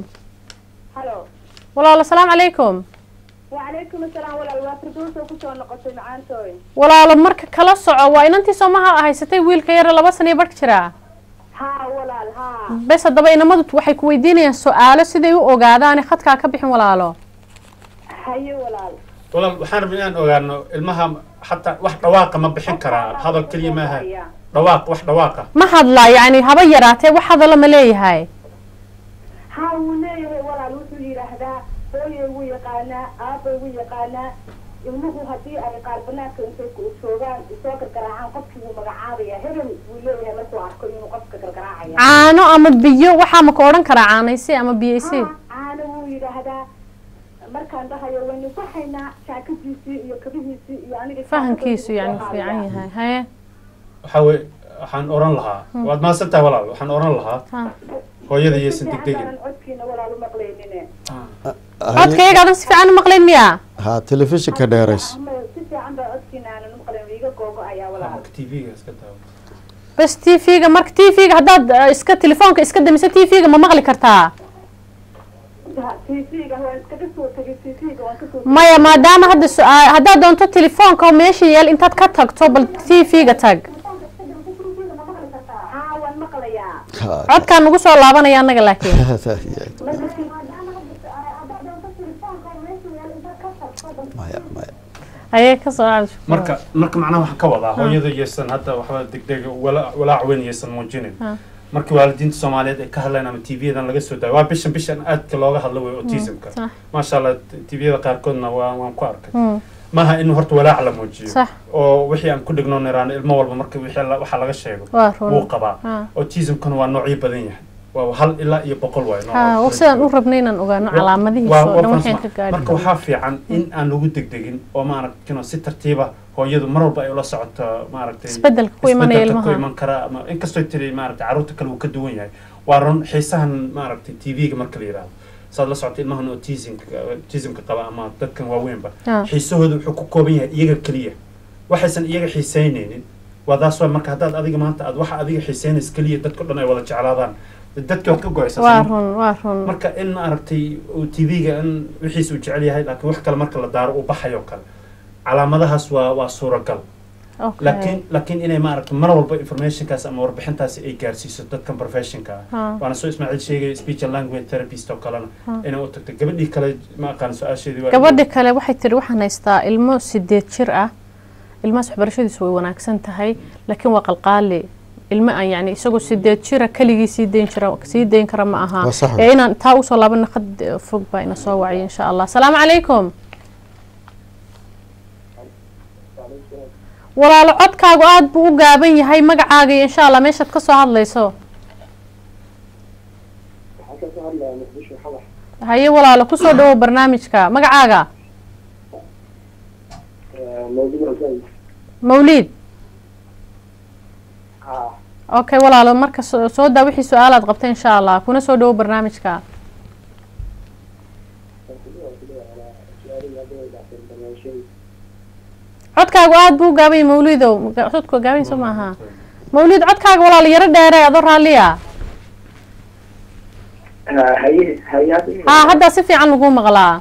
halo
walaalo salaamu calaykum
wacalaykum asalaam walaal waa firdows oo kusoo noqotay macaantooy
walaalo marka kala soco waa inantii soomaha haysatay wiilka yare laba sana iyo barh jiraa
haa walaal haa
bes haddaba inamadu waxay ku weydiinayaan su-aalo siday u ogaadaane khadkaa ka bixin walaalo
haye walaal
walaal waxaan rabay inaan ogaano ilmaha xataa wax dhawaaqa ma bixin karaa hadal keliya maaha dhawaaq wax dhawaaqa
ma hadlaa yacni haba yaraatee wax hadala ma leeyahay
haa wuu leeyahay walaal wuxuu yidhaahdaa hooyay wuu yaqaanaa aabbay wuu yaqaanaa ilmuhu haddii ay qaar banaanka intay ku joogaan isoo gargaraacaan qofkii wuu magacaabaya hebel wuu leeyahay markuu arko inuu qofka gargaraacaya
caano ama biyo waxaa ma ka odhan karaa caanaysi ama biyaysi
haa caana wuu yidhaahdaa markaan dhahayo waynu baxaynaa jaakadiisii iyo kabihiisii iyo aniga
fahankiisu yacni fiican yahay haye
waxaa weye waxaan oran lahaa waad mahadsantahay walaal waxaan oran lahaa
ha
hooyada iyaysan degdegin
aanan codkiina walaal u maqlaynine
codka iyagaadan si fiican u maqlayn miyaa
ha telefishinka dheerayso
ama si fiican baa codkiina aanan u maqlayn iga googo ayaa walaal
tv-ga iska daawo
bas t v-ga marka t v-ga haddaad eh, iska telefoonka iska damiso t v-ga ma maqli kartaa
tv-ga waan iskaga soo tegay tv-ga waan kasoo
maya maadaama hadda su-aal haddaad doonto telefoonka oo meesha yaal intaad ka tagto bal t v-ga tag
haa waan maqlayaa
Ha,
codkaan nagu soo laabanaya annaga laakiin
maya maya
ayay ka soo cad
marka marka macnaha waxaan ka wadaa hooyada iyaysan hadda waxba degdega wala- walaac weyn iyaysan muujinin
Ha.
markii waalidiinta soomaaliyeed ay ka hadleen ama tv-yadan laga soo daayo waa bishan bishan aadka looga hadlo wey autismka
sax.
maasha allah tv-yada qaarkoodna waa waan ku arkay
Mm,
maaha in horta walaac la muujiyo
sax
oo wixii aan ku dhigno niraan ilmo walba marka wixii la- waxa laga sheego
waa
wuu
run
qabaa
Ha.
autismkana waa noocyo badan yahay waa hal ilaa iyo boqol waay nooca
ha
kala
sidaan u
duwan.
rabnay inaan ogaano
Waa-
calaamadihiisa
waa-
oo
waa
dhan waxaan
farsama.
ka gaari
marka waxaa fiican in aan lagu degdegin oo maaragtay si tartiiba hooyadu mar walba ay ula socoto maaragtay
isbedelka ku imanaya
isbedelka ku
ilmaha
iman kara ama inkastoo tiri maaragtay carruurta kale uu ka duwan yahay waa run xiisahan maaragtay tv-ga marka la yidhaahdo saad la socota ilmahan autismka autismka qaba ama dadkan waaweynba
Ah.
xiisahooda wuxuu ku kooban yahay iyaga keliya waxaysan iyaga xiiseyneynin waa taas waa marka haddaad adiga maanta aad waxa adiga xiiseynaysa keliya dadka dhan ay wada jeclaadaan dadka waad ka go-aysaa
waa
soo ma-
run waa run
marka in maaragtay uu tv-ga in wixiisa uu jecel yahay laakiin wax kale marka la daaro uu baxayo kale calaamadahaas waa waa suuragal
Okay.
laakiin laakiin inay maaragtay mar walba informationkaas ama warbixintaasi ay gaarsiiso dadkan professionka ah
Ha.
waana soo ismaaciil sheegay speech and language therapist oo kalena
Ha.
inay u tagto gabadhii kale ma aqaan su-aasheedii waa
gabadhi kale waxay tiri waxaan haystaa ilmo sideed jir ah ilmahaas waxbarashadiisu way wanaagsan tahay laakiin waa qalqaali ilmo aan yani isagoo sideed jira keligii sii dayn jira sii dayn kara ma aha
Waa sax
ee inaan taa usoo laabana qad fog baa ina soo wacay insha allah asalaamu calaykum walaalo codkaagu aada buu u gaaban yahay magacaaga iyo insha allah meeshaad ka soo hadlayso
waxaan ka soo hadlayaa muqdisho xabax
haye walaalo kusoo dhawow barnaamijka magacaaga
mawduuc zayd
mawliid
haa
okay walaalo marka soo soo daa wixii su-aalaad qabta insha allah kuna soo dhawow barnaamijka codkaagu aada buu u gaaban yahay mawliidow Maga- codku gaaban yahay soo maaha mawliid codkaaga walaalo yaro dheere adoo raalliya
haye hay-ad
haa haddaa si fiican lagu maqlaa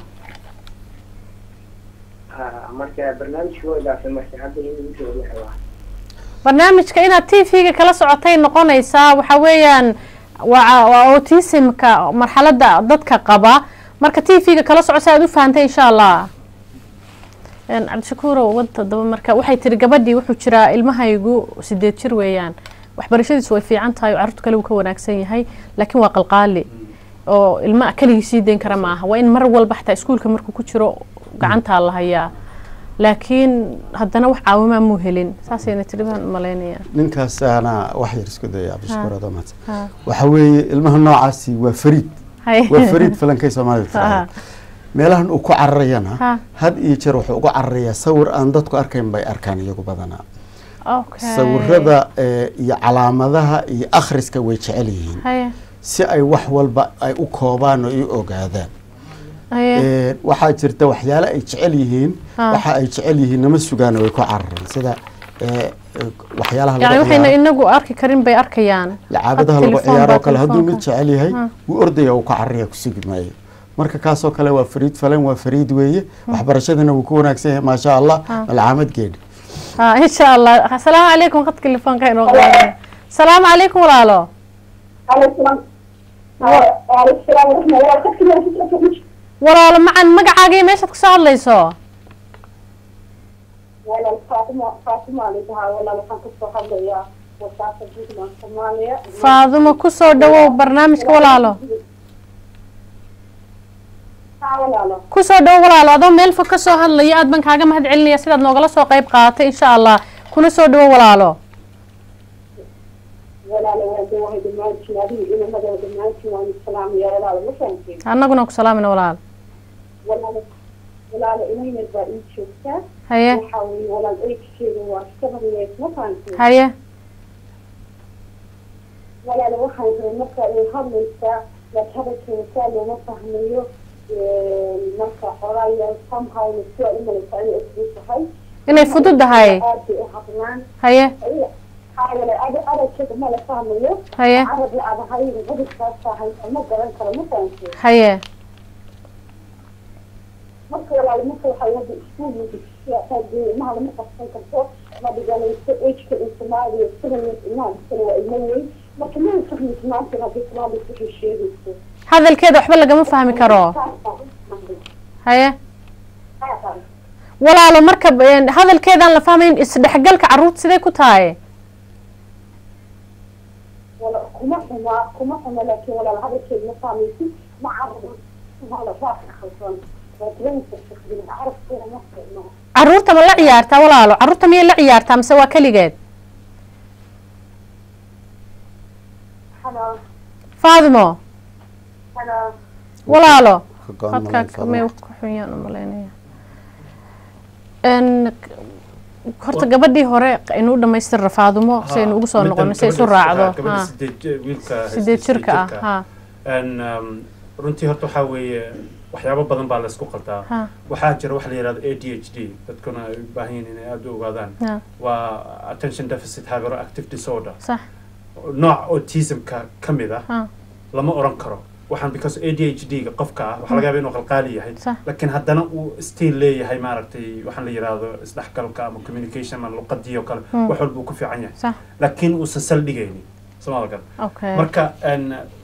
marka barnaamijka waa ilaafay marka hadda in uu waa
barnaamijka inaad t v-ga kala socotay noqonaysaa waxa weeyaan waa waa autismka marxaladda dadka qaba marka t v-ga kala soco si aad u fahantay insha allah Een, cabdishakuurow wada daba marka waxay tiri gabadhii wuxuu jiraa ilmahaygu sideed jir weeyaan waxbarashadiisu way fiican tahay oo carruurta kale uu ka wanaagsan yahay laakiin waa qalqaali oo ilma keligii sii dayn kara ma aha waa in mar walba xataa iskuulka markuu ku jiro gacantaa la hayaa laakiin haddana wax caawimaa muu helin saasayna tiri baan umalaynaya
ninkaas ana wax yar isku daya cabdishakuur
Ha.
adoo mahadsan
Ha.
waxa weeye ilmaha noocaasi waa fariid
Hay.
waa fariid falankay soomaalida
Ha.
tiraahdo meelahan uu ku cararayana
Ha.
had iyo jeer wuxuu ugu cararayaa sawir aan dadku arkayn bay arkaan iyagu badanaa
Okay.
sawirada eh, iyo calaamadaha iyo akhriska way jecel yihiin
haye
si ay wax walba ay u koobaan oo ay u ogaadaan
haye
Eh, waxaa jirta waxyaale ay jecel yihiin
Ha.
waxa ay jecel yihiin nama sugaan way ku cararaan sida eh, eh, waxyaalaha
yani
lagu
waxayna
ciyaaro
inagu arki karin bay arkayaan
lacaabadaha
Hab
lagu
telefoon
ciyaaro
baa
oo kale hadduu mid
telefoonka.
jecel yahay
Ha.
wuu ordaya uu ka cararaya kusugi maayo marka kaasoo kale waa fariid falan waa fariid weeye waxbarashadana wuu ku wanaagsan yahay maasha allah malcaamad geedhi
ha insha allah asalaamu calaykum qad telefoonka inoo qaadaya asalaamu calaykum walaalo walaalo macan magacaaga iyo meeshaad kasoo hadlayso
walaal faatimo faatimo alidahaa walaal waxaan kasoo hadlayaa wasaarta puntland soomaaliya
faadumo kusoo dhawow barnaamijka walaalo
haa walaalo
kusoo dhawow walaalo adoo meel fog kasoo hadlaya aad baan kaaga mahad celinaya sidaad noogala soo qayb qaadatay insha allah kuna soo dhawow walaalo
walaalo waa dawahay dhammaantiin adiga inamadoo dhammaantiin waan islaamaya walaalo ma fahanteen
annaguna ku salaamina walaalo
walaalo walaalo inaynad baa ii joogtaa
haye
waxaa weeye walaal eegkeeda waa seven years ma fahanteen
haye
walaalo waxaan rabay marka ay hadlaysaa laak hadalkeeda saa looma fahmayo marka xogaa yar somehow sidaa u malaysaa inay isgu tahay
inay fududahay
aad bay u hadlaan
haye
xaawale adalkeeda ma la fahmayo
haye
carabla adahay cudurkaas tahay ma garan karo ma fahanteen
haye
marka walaalo marka waxay wada iskuul ilmaha lama qabsan karto ma dhiganayso ejka in soomaaliya sidayees ilmaha dhistana waa ilmo weyn marka ma fahmaysa maanta haddii soomaaliya waxay sheegayso
hadalkeeda waxba lagama fahmi karo haye walaalo marka een, hadalkeedaan la fahmayn isdhexgalka carruurta sidee ku tahay
wala kuma xuma kuma xuma laakiin walaal hadalkeeda ma fahmaysid ma carabo wala raafka khaldan waa dareenka shaqdin carabkeeda ma fiicno
carruurta ma la ciyaartaa walaalo carruurta miyay la ciyaartaa mise waa keligeed
xanaa
faadimo
Hello.
walaalo
Ka go'an malayn
hadkaa
Faadimo.
may ku xunyaan u malaynaya n horta gabadhii hore inuu dhamaystira faadumo si aynu ugu soo noqono si ay isu raacdo
gabadha
ha
sideed wiilka
sideed jirka ah ha
Een, um, runtii horta waxaa weeye waxyaabo badan baa laysku qaldaa
ha
waxaa jira waxa la yihahdo a d h d dadkuna ay u baahan yihiin inay aada u ogaadaan
ha
waa attention deficit hyperactive disorder
sax
nooc autismka ka mid ah
ha
lama oran karo waxaan because a d h d ga qofka ah waxaa laga yaaba inuu qalqaali yahay
sax
laakiin haddana uu still leeyahay maaragtay waxaan la yihahdo isdhexgalka ama communication ama luqadii oo kale
Mm.
wax walba uu ku fiican yahay
sax
laakiin uusan saldhigaynin somaal gal
okay
marka een,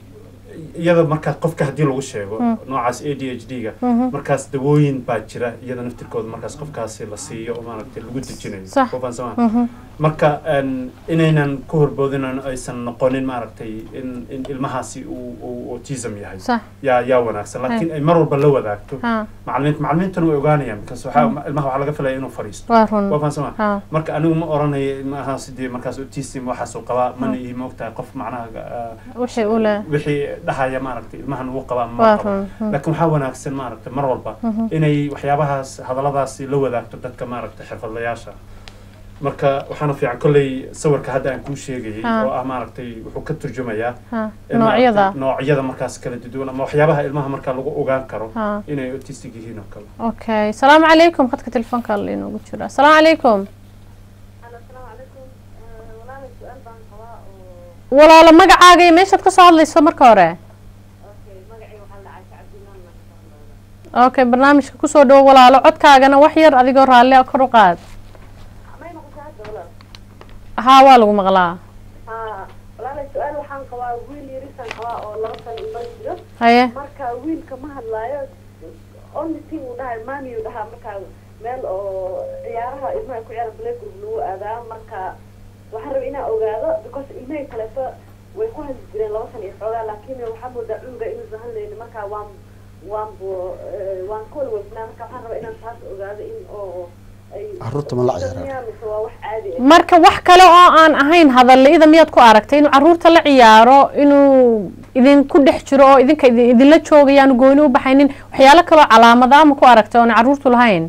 iyada markaa qofka haddii lagu sheego
Mm.
noocaas a d h d ga
Mhm.
markaas dawooyin baa jira iyada naftirkooda markaas qofkaasi la siiyo oo maaragtay lagu dejinayo
Sax.
Qofaan sama
Mhm.
marka een, inaynan ku horboodin oo aysan noqonin maaragtay in, in ilmahaasi uu uu autism yahay
sax
yaa yaa wanaagsan laakiin ay mar walba la wadaagto
ha
macalimiinta macalimiintuna way ogaanayaan because waxaa ilmaha waxaa laga filaya inuu fadhiisto
waa run
waa fahansama
ha
marka anigu ma oranayo ilmaha sidii markaas autism waxaasuu qabaa mana ii moogtahay qof macnaha ah,
wixii u leh
wixii dhahaya maaragtay ilmahan uu qabaa
waa
ma qaba
run Mhm.
laakiin waxaa wanaagsan maaragtay mar walba
Mhm.
inay waxyaabahaas hadalladaasi la wadaagto dadka maaragtay xirfadlayaasha marka waxaana fiican kolley sawirka hadda aan kuu sheegayay
Ah.
oo ah maaragtay wuxuu ka turjumayaa
ha
in
noocyada
maaragtay noocyada markaas kala duwan ama waxyaabaha ilmaha markaa lagu ogaan karo
ha
inay autistic yihiin oo kale
okay asalaamu calaykum khadka telefoonka alla inoogu jira asalaamu calaykum
asalaamu calaykum walaala su-aal baan qabaa oo
walaalo magacaaga iyo meeshaad ka soo hadlayso marka hore
okay magacay waxaa la caasha cabdimaan marka
okay barnaamijka kusoo dhawo walaalo codkaagana wax yar adigoo raalli ah kor u qaad
may noqotaa hadda walaal
haa waa lagu maqlaa
haa walaala su-aal waxaan qabaa wiil yarisaan qabaa oo laba sano iman jiro
haye
marka wiilka ma hadlaayo only thing uu dhahay mami uu dhahaa markaa meel oo ciyaaraha ilmaha ku ciyaara playgroup lagu aadaa marka waxaan rabay inaan ogaado because ilmahii kaleeto way ku hadli jireen laba san iyo xoogaa laakiin waxaa moodaa cunuga inuusan hadlaynin marka waan waan bu waan ka walwalsanaa marka waxaan rabaa inaan taas ogaado in oo ay
Carruurta ma la ciyaaraan?
mise waa wax caadi ah
marka wax kale oo aan ahayn hadalla-ida miyaad ku aragtay inuu caruurta la ciyaaro inuu idinku dhex jiro oo idinka idin- idinla joogayaanu gooni u baxaynin waxyaalo kaloo calaamada ama ku aragtay oona caruurtu lahayn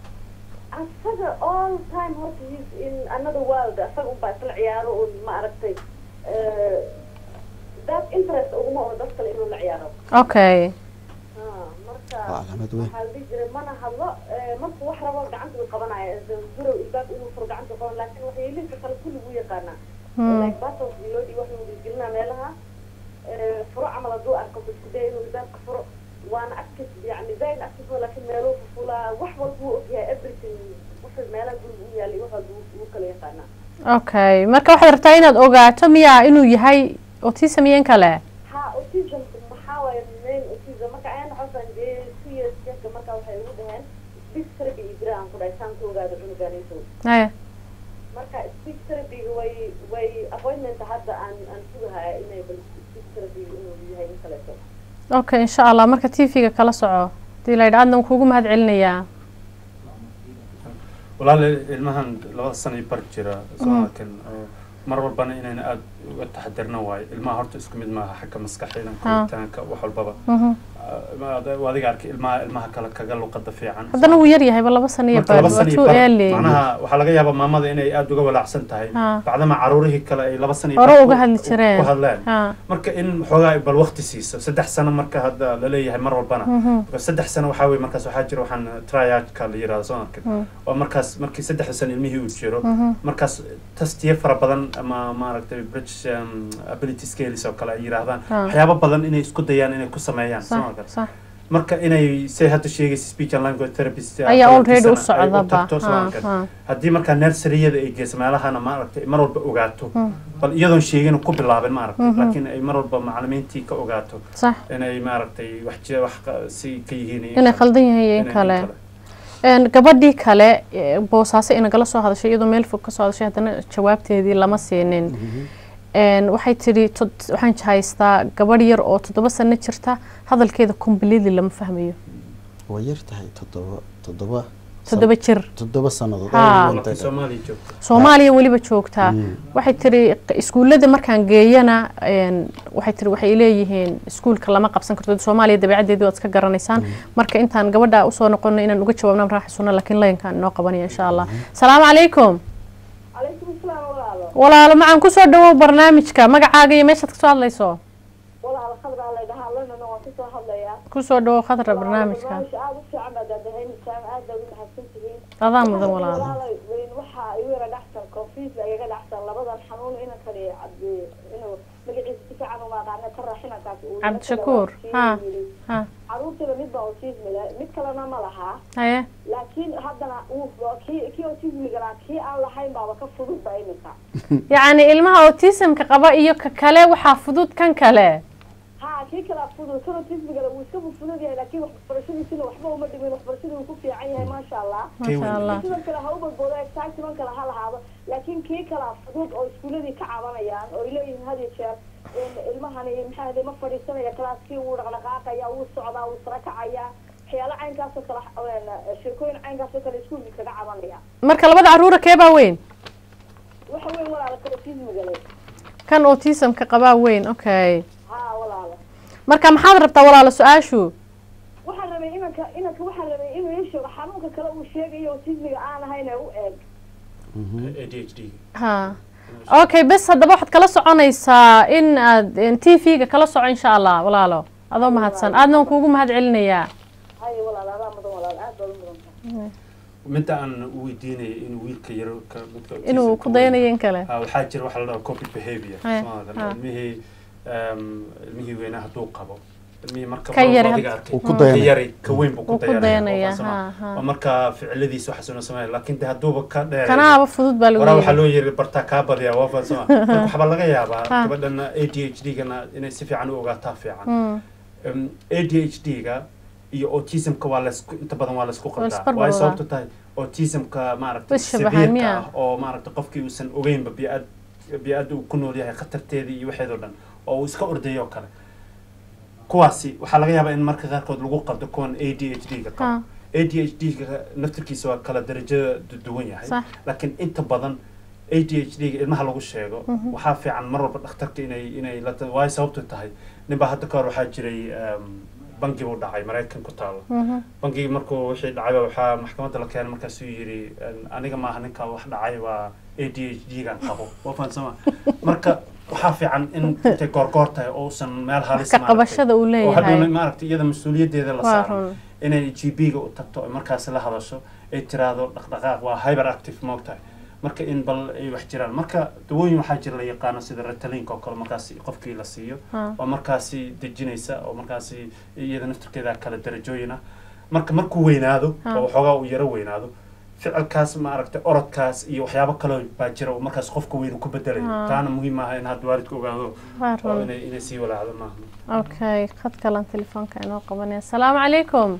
asaga all time horta he's in another world asaga unbaa isla ciyaaro un ma aragtay eh, that interest uguma oho dad kale inuu la ciyaaro
okay
Ha, marka
waa calaamad weyn
waxaa la dhihi jiray mana hadlo eh, markuu wax rabo gacanta uu qabanaya gurow ilbaab inuu furo gacanta qaban laakiin waxyeelihiisa kale kulli wuu yaqaanaa
Hmm.
like battles loo dhiibo wax lagu gelinaa meelaha eh, furo camal hadduu arko buu isku daya inuu ilbaabka furo waana active yani zaid active oo laakiin meeluu fufulaa wax walba wuu ogyahay everything wuxuu meelaha guriga u yaalay wax walba wuu- wuu kala yaqaanaa
okay marka waxaad rabtaa inaad ogaato miyaa inuu yahay autism iyo in kale
ha autism maxaa waaye main autism marka ayaan xasan dee two years jirka marka waxay ugu dhaheen speech therapy iyo jira aan ku dhahay saan ku ogaado cunuganayso
haye
marka speech therapy way way appointment hadda aan aan sugahaya inay bal speech therapy inuu yahay in kaleeto
okay insha allah marka t v-ga kala soco hadii la yidha adna kuugu mahad celinayaa
walaal ilmahan labada sano iyo bar jira somalkan oo mar walbana inayna aada uga taxadirna waayo ilmaha horta isku mid maaha xagga maskaxda koritaanka wax walbaba
Mhm.
waa adiga arkay ilmaha ilmaha kale kaga luqada fiican
haddana wuu yar yahayba laba sano iyo
marka
bar
laba
waa
sano iyo
too
bar
early
macnaha waxaa laga yaabaa maamada inay aada uga walaacsan tahay
Ha.
bacdama caruurihii kale ay laba sano iyo
Hore
bar
uga
ku-
hadli jireen.
ku hadleen
ha
marka in xoogaa bal waqti siiso saddex sano marka hadda laleeyahay mar walbana
Mhm.
marka saddex sano waxaa weye markaas waxaa jira waxaan triadka la yirahdo soo arkin
Mm.
oo markaas markii saddexda sano ilmihii uu jiro
Mhm.
markaas tastiyo fara badan ama maaragtay british um, ability scales oo kale ay yiraahdaan
Ah.
waxyaabo badan inay isku dayaan inay ku sameeyaan soo
sax
arkin
sax
marka inay say hadda sheegaysa speech and language therapist
ayaa already u
ay
socdaba
tagto soo
ha
arkin
ha
haddii markaa nersariyada ay geyso meelahana maaragtay mar walba ogaato
Mm.
bal iyadoon sheegin ku bilaabin maaragtay
Mhm.
laakiin ay mar walba macalimiintii ka ogaato
sax
inay maaragtay wax jira wax qa- si ka yihiin iyo
inay
kale.
khaldan yahay iyo in
Inay
kale Een, gabadhii kale ee, boosaaso inagala soo hadashay iyadoo meel fog ka soo hadashay haddana jawaabteedii lama siinin Een, waxay tidhi tod- waxaan haystaa gabadh yar oo toddoba sano jirta hadalkeeda completely lama fahmayo
way yar tahay toddoba toddoba
toddoba jir
toddoba sannadood
Haa.
oo
laakiin
dhintay.
soomaaliya joogta
soomaaliya weliba joogtaa waxay tiri iskuullada markaan geeyana een, waxay tiri waxay leeyihiin iskuulka lama qabsan karto soomaaliya dabeecaddeedii waad iska garanaysaan marka intaan gabadha usoo noqono inaan uga jawaabna raaxa sunna laakiin layankaan inoo qabanaya insha allah salaamu calaykum
calaykum asalaam walaalo
walaalo macaan kusoo dhawow barnaamijka magacaaga iyo meeshaad kasoo hadlayso
walaalo khadraa laydhahaa lanana waan kasoo hadlayaa
kusoo dhawow khadra barnaamijka
barnaamijka aada u fiican baad aadahaynaysaa aad baad u mahadsan tihiin
adaa mudan walaalo
walaalo weyn waxaa igu yara dhacsan confiis igaga dhacsan labadan xanuun inankani cabdi inuu magaciisa si fiican uma aqaana ka raaxinankaas uu
Cabdishakuur, ha, ha.
caruurtaba mid baa autism leh mid kalena ma lahaa
haye
laakiin haddana uu kii kii autismiga lahaa kii aan lahayn baaba ka fudud ba iminka
yacni ilmaha autismka qaba iyo ka kale waxaa fudud kan kale
ha kii kala fudud kan autismiga wuu iska fudud yahay laakiin waxbarashadiisina waxba uma dhimin waxbarashadii wuu ku fiican yahay maasha allah
maasha allah
sidoo kale ha u badboodo excitement kale ha lahaado laakiin kii kala fudud oo iskuuladii ka cabanayaan oo ay leeyihiin had iyo jeer in ilmahani maxaa hade ma fadhiisanaya kalaaskii wuu dhaqdhaqaaqaya wuu socdaa wuu sara kacaya waxyaalo caynkaasoo kale een, sheekooyin caynkaasoo kale iskuulkii kaga cabanaya
marka labada caruura keebaa weyn
waxa weyn walaala ka autismiga leh
kan autismka qabaa weyn okay
ha walaala
marka maxaad rabtaa walaalo su-aashu
waxaan rabay inanka inanka waxaan rabay inuu ii sheego xanuunka kale uu sheegayo autismiga aan ahayn ee u eeg
a d h d
ha okay bes haddaba waxaad kala soconaysaa in aad t v-ga kala soco insha allah walaalo adoo mahadsan aadna waan kuugu mahad celinayaa
hay walaala adaa mudan walaala aad baad u mudan tahay
midda aan u weydiinaya inuu wiilka yaro ka midka
inuu
autism-ka
ku dayanayo in kale
Ah, waxaa jira waxa la dhaha copy behavior
Haya,
Soomaalida.
ha.
ilmihii um, ilmihii weynaa hadduu qabo ilmihii marka
Ka
mar
yari
adiga
had-
arkay
Uu ku
ka
dayanaya.
yari ka weyn buu
Wuu
ku
ku dayanaya,
dayanaya
ha,
waa
ha.
waa marka ficiladiisa waxaasuna sameeya laakiin de hadduuba ka dheereeyo
kanaaba fudud baa lagu
waraa waxaa
leeyahay
loo yiri bartaa kaa badiyaa waa fahansama marka waxbaa laga yaabaa
Ha.
gabadhana a d h d gana inay si fiican u ogaataa fiican
Mm.
Um, a d h d ga iyo autismka waa laisku inta badan waa laisku qabtaa
isbarbar
waayo
wadaa.
sababto tahay autismka maaragtay
Is shabahaan,
severeka
miyaa?
ah oo maaragtay qofkii uusan ogeynba biad bi-adda uu ku nool yahay khatarteedii iyo waxeedoo dhan oo uu iska ordayo oo kale kuwaasi waxaa laga yaabaa in marka qaarkood lagu qabdo kuwan a d h d ga
Ha.
qabo a d h d ga naftirkiisa waa kala darajo du- duwan yahay
Sax.
laakiin inta badan a d h d ga ilmaha lagu sheego waxaa fiican mar walba dhakhtarka inay inay la ta- waayo sababtu tahay ninbaa hadda ka hor waxaa jiray um, bangi buu dhacay maraykan ku taalo
Mhm.
bangigii markuu wixii dhacayba waxaa maxkamadda la keenay markaasuu yidhi "Een, aniga maaha ninka wax dhacay waa a d h d gan qabo waa fahansama marka waxaa fiican in intay goorgoor tahay oo uusan meel halis
ka
maaragtay-
qabashada uu
oo
leeyahay
hadhowna maaragtay iyada mas-uuliyaddeeda la
waa
saaro
run
inay g b ga u tagto oo markaas la hadasho ay tiraahdo dhaqdhaqaaq waa hyper active moogtahay marka in bal ay wax jiraan marka dawooyin waxaa jira la yaqaano sida retalinka oo kale markaasi qofkii la siiyo
Ha.
oo markaasi dejinaysa oo markaasi iyada naftirkeeda kala darajooyin ah marka markuu weynaado
Ha.
oo waxoogaa uu yaro weynaado ficilkaas maaragtay orodkaas iyo waxyaabo kaloo baa jira oo markaas qofka weyn uu ku bedelayo
Ha.
taana muhiim maaha in hadda waalidku ogaado
waa
oo
run
inay inay sii walaacdo maaha
okay khad kalan telefoonka inoo qabanaya asalaamu calaykum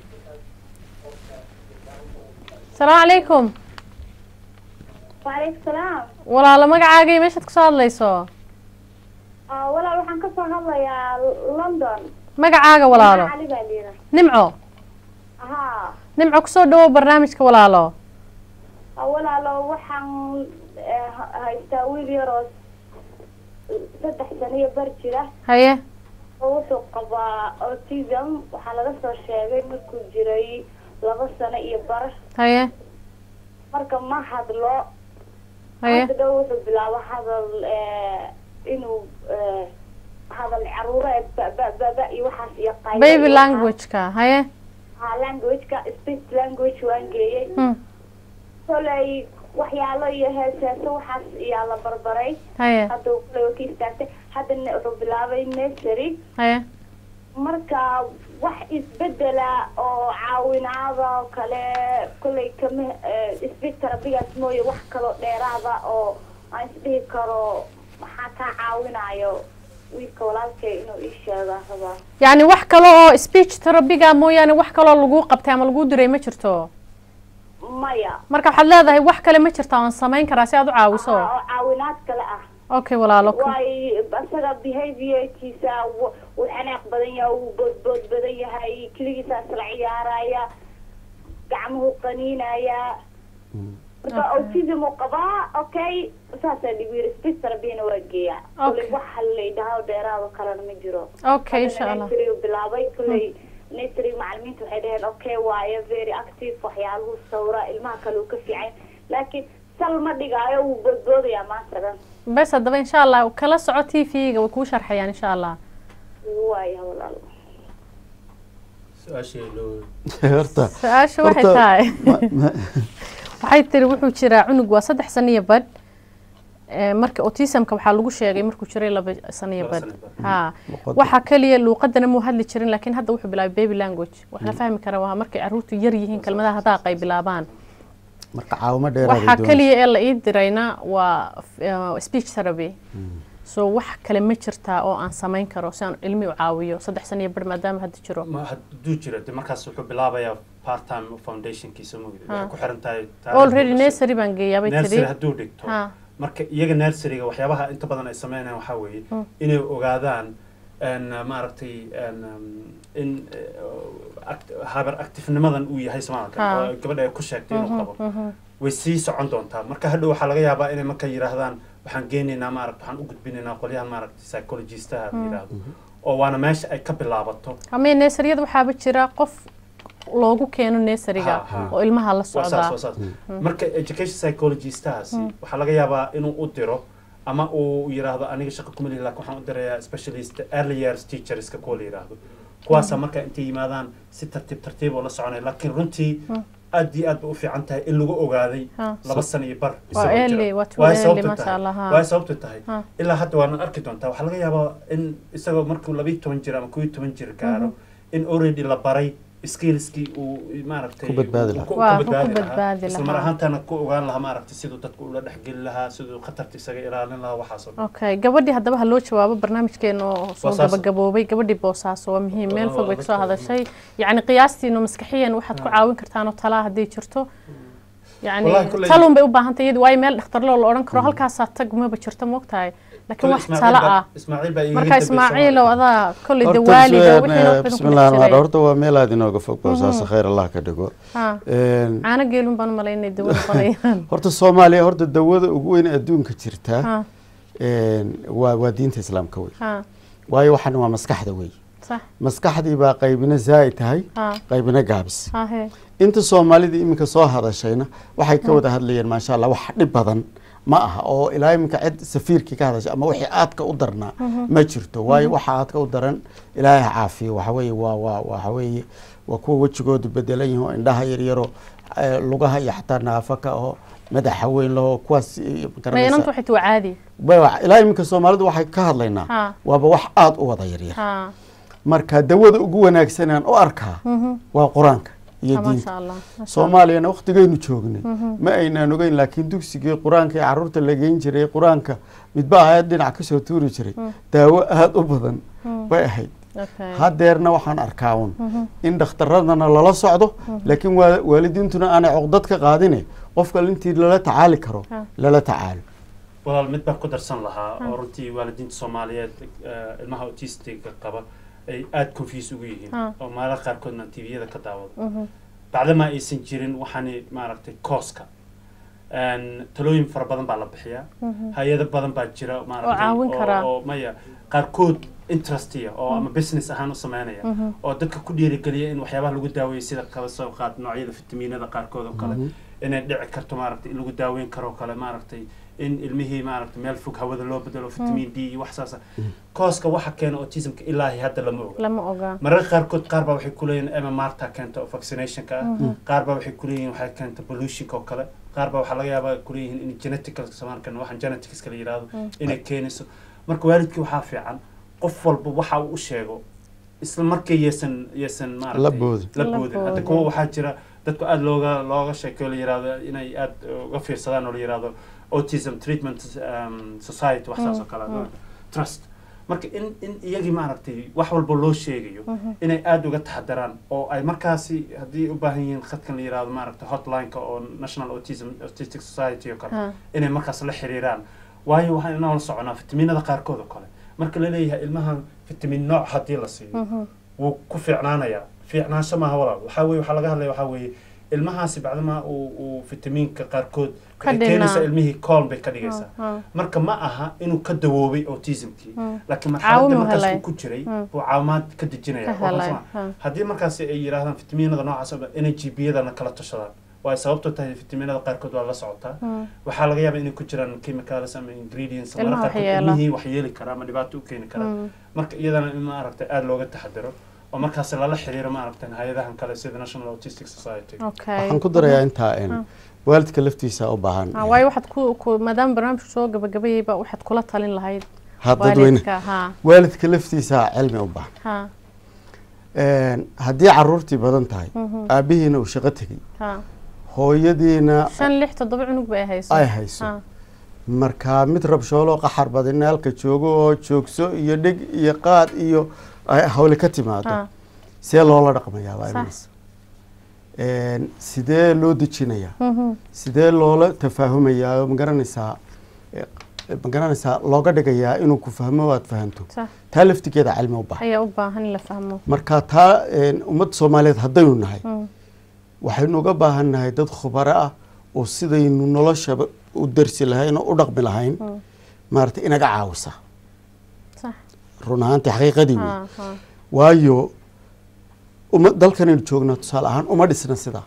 asalaamu calaykum
waaleykum salaam
walaalo magacaaga iyo meeshaad kasoo hadlayso
Ah, walaal waxaan kasoo hadlayaa london
magacaaga walaalo
cali baa liida
nimco
ha
nimco kusoo dhawow barnaamijka walaalo
Ah, walaalo waxaan eh, ha- haystaa wiil yaroo saddex sano iyo bar jira
haye
oo wuxuu qabaa autism waxaa laga soo sheegay markuu jiray laba sano iyo bar
haye
marka ma hadlo
haye
hadda dhow wuxuu bilaabo hadal eh, inuu eh, hadal caruureed ba ba ba ba iyo waxaas iyo qaylo
baby
iyo waxaas.
languageka haye
ha languageka speech language waan geeyey
Hmm,
kolay waxyaalo iyo heeseeso waxaas iyaa la barbaray
haye
hadda uu kolay waa ka istaagtay haddana wuxuu bilaabay nursery
haye
marka wax isbedela oo caawinaada oo kale kolay kama speech terabigaas mooye wax kaloo dheeraada oo aan isdhihi karo maxaa kaa caawinayo wiilka walaalkay inuu ii sheegaa rabaa
yacni wax kale oo speech terabiga mooyaane wax kaloo lagu qabtay ama lagu diray ma jirto
maya
marka waxaad leedahay wax kale ma jirta oon samayn karaa si aad u caawiso
oo caawinaad kale ah
okay walaalo
waay isaga behaviorkiisa wu- wuu xanaaq badan yahay wuu boodbood badan yahay keligiisaa isla ciyaaraya gacmuhu qaniinayaa marka autism uu qabaa okay saasaa dhigu yiri speech therapyna waa geeyaa
Okay.
kuley wax laydhahaa dheeraado kalena ma jiro
okay insha allah
nursery uu bilaabay kuley nursery macalimiinta waxay dhaheen okay waayo very active waxyaaluhu sawra ilmaha kale uu ka fiican laakiin sal ma dhigaayo wuu boodboodayaa maanta dhan
bes haddaba insha allah kala soco t v-ga way kuu sharxayaan insha allah
waaya walaal
su-aashii loo
horta
su-aasha waxay
horta,
tahay
ma- ma-
waxay tiri wuxuu jiraa cunug waa saddex sano iyo badh Ee, marka autismka waxaa lagu sheegay markuu jiray laba sano iyo
Laba
badh
sano iyo badh.
ha
Luqadda.
waxaa kaliya luuqadana muu hadli jirin laakiin hadda wuxuu bilaabay baby language wax la fahmi kara waa markay caruurtu yar yihiin kelmadaha hadaaqa ay bilaabaan
marka caawimo dheeraad ay
waxaa
doonayso.
kaliya ee la ii dirayna waa uh, speech therapy so wax kale ma jirtaa oo aan samayn karo si aan ilmi u caawiyo saddex sano iyo badh maadaama hadda jiro
ma hadduu jiro de markaas wuxuu bilaabayaa part time foundationkiisa mugdi waxay
Ha.
ku xiran tahay
already nursery baan geeyaa bay
nursery
tiri
hadduu dhigto
ha
marka iyaga nurseryga waxyaabaha inta badan ay sameynayaan waxaa weeye inay ogaadaan n maaragtay n in eh, act- haber actifnimadan uu yahay soomaalka
Ha.
oo gabadha ay ku sheegtay inuu qabo way sii socon doontaa marka hadhow waxaa laga yaabaa inay marka yidhaahdaan waxaan geenaynaa maaragta waxaan u gudbinaynaa qolyahan maaragtay psychologistaha la yidhaahdo oo waana meesha ay ka bilaabato
ama neesaryada waxaaba jira qof loogu keeno neesariga
Ha, ha.
oo ilmaha la
waa saas
socdaa
waa saas marka education psychologistahaasi waxaa laga yaabaa inuu u diro ama uu yidhaahdo aniga shaqo kuma lihi laakin waxaan u dirayaa specialist early years teacherska kuwa la yidhaahdo kuwaasa marka intay yimaadaan si tartiib tartiib oo la soconaya laakiin runtii aad iyo aad bay u fiican tahay in lagu ogaaday
Ha.
laba sano iyo bar
waa
isagoo jira.
early waa too
Waay
early
sababtu
masha
tahay-
allah ha
waay sababtu tahay
Ha.
ilaa hadda waana arki doontaa waxaa laga yaabaa in isagoo markuu labiyo toban jir ama kobiyo toban jir gaaro in already la baray skillskii uu maaragtay
Ku badbaadi
uu
lahaa.
ku-
Waa,
ku
ku
badbaadi
badbaadi
lahaa isla mar
lahaa.
ahaantana ku ogaan lahaa maaragtay siduu dadku ula dhexgeli lahaa siduu khatarta isaga ilaalin lahaa waxaas oo dhan
okay gabadhii haddaba ha loo jawaabo barnaamijkeena oo soo
Boosaaso.
gabagaboobay gabadhii boosaaso waa muhiim meel
Oo,
fog bay kasoo
dadka-
hadashay yacni qiyaastiinu maskaxiyan waxaad ku caawin kartaan oo talaa hadday jirto
Wallahi
yacni
kulley-
talun bay u baahantay iyadu waayo meel dhakhtarloo la odhan karo halkaasaa tag maba jirto moogtahay laakiin wax
Ismaaciil
tala
baa-
ah
Ismaaciil baa iigaga
marka
dambeysay
ismaaciil oo adaa kolley
Horta
dawaaliga
bismillah-
wixiina wax badan
bismillah
kuma
ar-rahmaan
jiray
horta waa meel aad inooga fog boosaasa khayr allah ka dhigo
ha
Een,
caano geelun baan u malaynay dawo noqonayaan
horta soomaaliya horta dawada ugu weyn ee adduunka jirta
ha
een, waa waa diinta islaamka wey
ha
waayo waxan waa maskaxda wey
sax
maskaxdii baa qaybina zaa'id tahay
ha
qaybina gaabis
ha he
inta soomaalida iminka soo hadashayna waxay ka wada hadlayeen maasha allah wax dhib badan ma aha oo ilaa iminka cid safiirkii ka hadashay ama wixii aadka u darnaa ma jirto waayo waxa aadka u daran ilaahay ha caafiyo waxa weeye waa waa waxa weeye waa kuwa wejigoodu bedelan yihin oo indhaha yaryaro eh, lugaha iyo xataa naafaka oo madaxa weyn laho kuwaas eh, ma garanaysaa?
mayanantu waxay tuu caadi
Ba- ilaa iminka soomaalidu waxay ka hadlaynaa
Ha.
waaba wax aada u wada yaryar
ha
marka dawada ugu wanaagsan aan u arkaa waa qur-aanka iyo
ha
diinta
maasha allah maasha allah.
soomaaliyana waktigaynu joognay ma aynaan ogeyn laakiin dugsigii qur-aanka ee caruurta la geyn jiray qur-aanka midba ahayd dhinac kasoo tuuri jiray daawo aada u badan bay ahayd
Okay.
hadeerna waxaan arkaa un in dhakhtaradana lala socdo laakiin waa- waalidiintuna aanay coqdad ka qaadine qofka intii lala tacaali karo
Ha.
lala tacaalo
walaal mid baan ku darsan lahaa oo runtii waalidiinta soomaaliyeed eh, ilmaha autistiga qaba ay aada confuse ugu yihiin
Ha.
oo meelaha qaarkoodna tviyada ka daawado bacdama aysan jirin waxaani maaragtay kooska Een, talooyin fara badan baa la bixiyaa hay-ado badan baa jira maaragtay
caawin karaa.
oo maya qaarkood interestiya oo ama business ahaan u sameynaya oo dadka ku dhiirigeliya in waxyaabaha lagu daaweeyo sida kala soo qaad noocyada fitamiinada qaarkood oo kale inay dhici karto maaragtay in lagu daaweyn karo oo kale maaragtay in ilmihii maaragtay meel fog hawada loo bedelo fitamiin d iyo wax saasa kooska waxa keena autismka ilaahi hadda lama oga
lama ogaa
mararka qaarkood qaar baa waxay kuleeyihin mmrta keenta oo vaccinationka ah qaar baa waxay kuleeyihin waxay keenta pollutionka oo kale qaar baa waxaa laga yaabaa kuleeyihin in genetical samaarkan waxaan genetics la yidhaahdo inay keenayso marka waalidkii waxaa fiican qof walba waxa uu u sheego isla markii yeesan yeesan
La
maaragtay
boodin.
la
La
boodin hadda
boodin.
kuwa waxaa jira dadku aada looga looga sheekeyo la yidhaahdo inay aada uga fiirsadaan oo la yidhaahdo autism treatment um, society wax saas oo kale trust marka in in iyagii maaragtay wax walba loo sheegayo inay aada uga taxadaraan oo ay markaasi haddii u baahan yihiin khadkan la yidhaahdo maaragtay hotlineka oo national autism autistic society oo kale
Ha.
inay markaas la xiriiraan waayo waxaan inoo la soconaa fitamiinada qaarkood oo kale marka la leeyahay ilmahan fitamiin nooc haddii la siiyo wuu ku fiicnaanayaa fiicnaansho maaha walaal waxaa weye waxaa laga hadlaya waxaa weeye ilmahaasi bacdama uu uu fitamiinka qaarkood
Ka
waxay keenaysaa
dhinaa.
ilmihii kool bay ka dhigaysaa
Ah,
marka ma aha inuu ka dawoobay autismkii
Mm.
laakiin
Caawin
marxaladda
uu
markaas
helay.
uu ku jiray
Mm.
buu caawimaad ka dejinaya
Ka
Waa
helay,
kasma.
ha.
haddii markaasi ay yidhaahdaan fitamiinada noocaas oo dhan inay gbiyadana kala tashadaan waayo sababtoo tahay fitamiinada qaarkood waa la socotaa
mm.
waxaa laga yaabaa inay ku jiraan chemicals ama ingredients
Ilmaha
mararka qaarkood
waxyeela.
ilmihii wax yeeli kara ama dhibaato u keeni kara
Mm.
marka iyadana in maaragtay aada looga taxadiro oo markaas lala xiriiro maaragtay hay-adahan kale sida national autistic society
okay
waxaan ku darayaa intaa in waalidka laftiisa u baahan
Ah, waayo waxaad ku ku maadaama barnaamijku soo gabagabayayba waxaad kula talin lahayd
ha dadweyne
waalidka ha
waalidka laftiisa cilmi u baahan
ha
Een, haddii caruurtii badan tahay
Mhm.
aabihiina uu shaqo tegey
ha
hooyadiina
shan lix toddoba cunug bay hayso
ay hayso
ha
marka mid rabshoolo qaxar badina halka joogo oo joogso iyo dheg iyo qaad iyo ay hawle ka timaado
ha
see loola dhaqmayaa baa
Sax.
imanaysa Een, sidee loo dejinayaa
Mhm.
sidee loola tafaahumayaa oo magaranaysaa eh, magaranaysaa looga dhigayaa inuu ku fahmo waad fahanto
sax
taa laftigeeda cilmi u baahan
ayaa u baahan in la fahmo
marka taa een, ummadda soomaaliyeed haddaynu nahay
Mm.
waxaynu uga baahan nahay dad khubaro ah oo sidaynu noloshaba u darsi lahayn oo u dhaqmi lahayn
Mm.
maaragtay inaga caawisa
sax
run ahaantii xaqiiqadii wey
ha ha
waayo uma dalkanaynu joognaa tusaale ahaan uma dhisna sidaa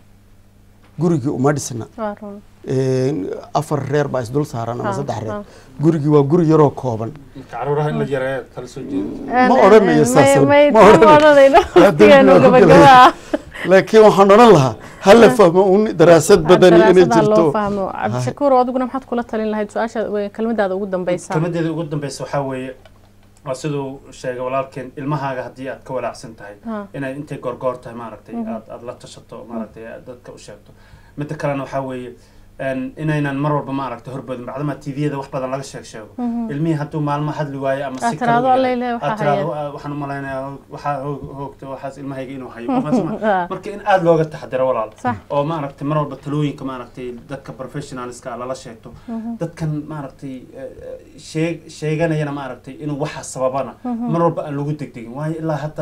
gurigii uma dhisna
waa run
Een, afar reer baa isdul saaran ama
Ha,
saddex reer
ha.
gurigii waa guri yaroo kooban
marka caruuraha in la yareeyo kala soo jeeda
Ma odhanayo saas,
may
ma
may ma
odhanayo.
odhanayno
Waa
waqtigeenu
dulmi waa ku
gabagaba ah
laakiin waxaan odhan lahaa hala fahmo un daraasad badani inay
daraasadaa loo
jirto
fahmo cabdishakuur adiguna maxaad kula talin lahayd su-aasha we- kelmadaada ugu dambeysa
kelmadeeda ugu dambeysa waxaa weeye waa siduu sheegay walaalkeen ilmahaaga haddii aad ka walaacsan tahay
Ha.
inay intay goorgoor tahay maaragtay aad aad la tashato maaragtay aad dadka u sheegto midda kalena waxaa weeye een, inaynan mar walba maaragtay horboodin bacdama tviyada wax badan laga sheeg sheego ilmihii hadduu maalmo hadli waayo ama
Aad
si
tiraahdo,
kale u
"Alla
yahay,
ilaahay, waxaa
aad tiraahdo,
haya."
"Ah, waxaan u malaynayaa waxaa hoog- hoogta waxaas ilmahayga inuu hayo
Ah.
marka in aada looga taxadiro walaal
Sax.
oo maaragtay mar walba talooyinka maaragtay dadka professionalska lala sheegto dadkan maaragtay eh, eh, sheeg sheeganayana maaragtay inuu waxa sababana mar walba aan lagu degdegin waayo ilaa hadda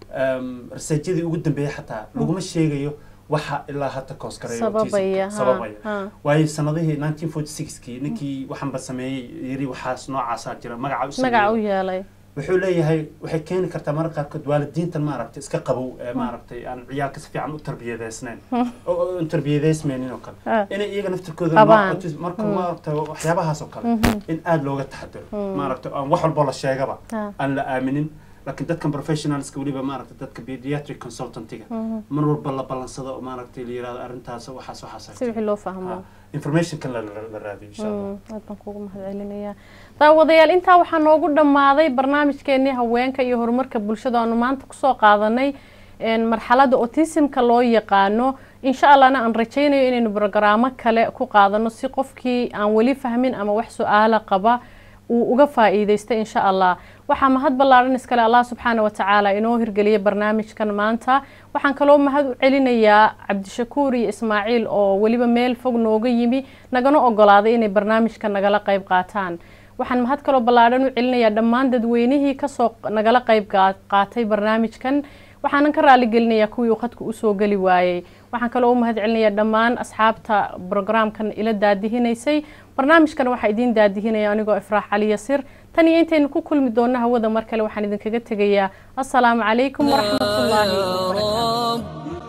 em, researchadii ugu dambeeyay xataa laguma sheegayo waxa ilaa hadda koosgareeya
sababaya ha,
sababaya
ha.
waayo sanadihii 1946kii ninkii waxanba sameeyey yiri waxaas noocaasaa jira magaca u
magaca u
sameeyey
yeelay
wuxuu leeyahay waxay keeni kartaa mararka qaarkood waalidiintan maaragtay iska qabow ee maaragtay aan ciyaalka si fiican u tarbiyadeysnayn oo oo aan tarbiyadeysmaynin oo kale
Ah.
inay iyaga naftirkooda
Qabaan.
ma- autism- marka maaragtay waxyaabahaas oo kale in aada looga taxadiro maaragtay aan wax walbo la sheegaba
Ah.
aan la aaminin laakiin dadkan professionalska weliba maaragtay dadka pediatric consultantiga mar walba la ballansado oo maaragtay la yirahdo arrintaas waxaas waxaas
si wixii loo fahmo
informationkan la la- la raadiyo insha allah
Mm, aad baan kuugu mahadcelinayaa daawadayaal intaa waxaa noogu dhammaaday barnaamijkeenii haweenka iyo horumarka bulshada aanu maanta kusoo qaadanay een, marxaladda autismka loo yaqaano insha allahna aan rajaynayo inaynu brogaraamo kale ku qaadano si qofkii aan weli fahmin ama wax su-aala qaba uu uga faa'iideysta insha allah waxaa mahad ballaaran iskale allah subxaana watacaala inoo hirgeliyay barnaamijkan maanta waxaan kaloo mahad u celinayaa cabdishakuur iyo ismaaciil oo weliba meel fog nooga yimi nagana ogolaaday inay barnaamijka nagala qayb qaataan waxaan mahad kaloo ballaaran u celinayaa dhammaan dadweynihii kasoo nagala qayb gaa- qaatay barnaamijkan waxaanan ka raali gelinayaa kuwii uu khadka usoo geli waayey waxaan kaloo u mahad celinayaa dhammaan asxaabta brograamkan ila daadihinaysay barnaamijkan waxaa idiin daadihinaya anigoo ifraax cali yasir tan iyo intaynu ku kulmi doonno hawada mar kale waxaan idinkaga tegayaa assalaamu calaykum waraxmatullaahi wabarakaatu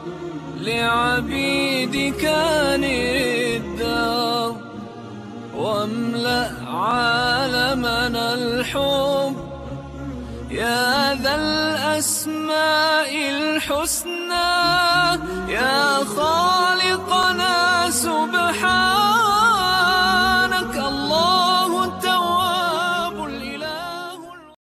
رب لعبيدك الدار واملأ عالمنا الحب يا ذا الأسماء الحسنى يا خالقنا سبحان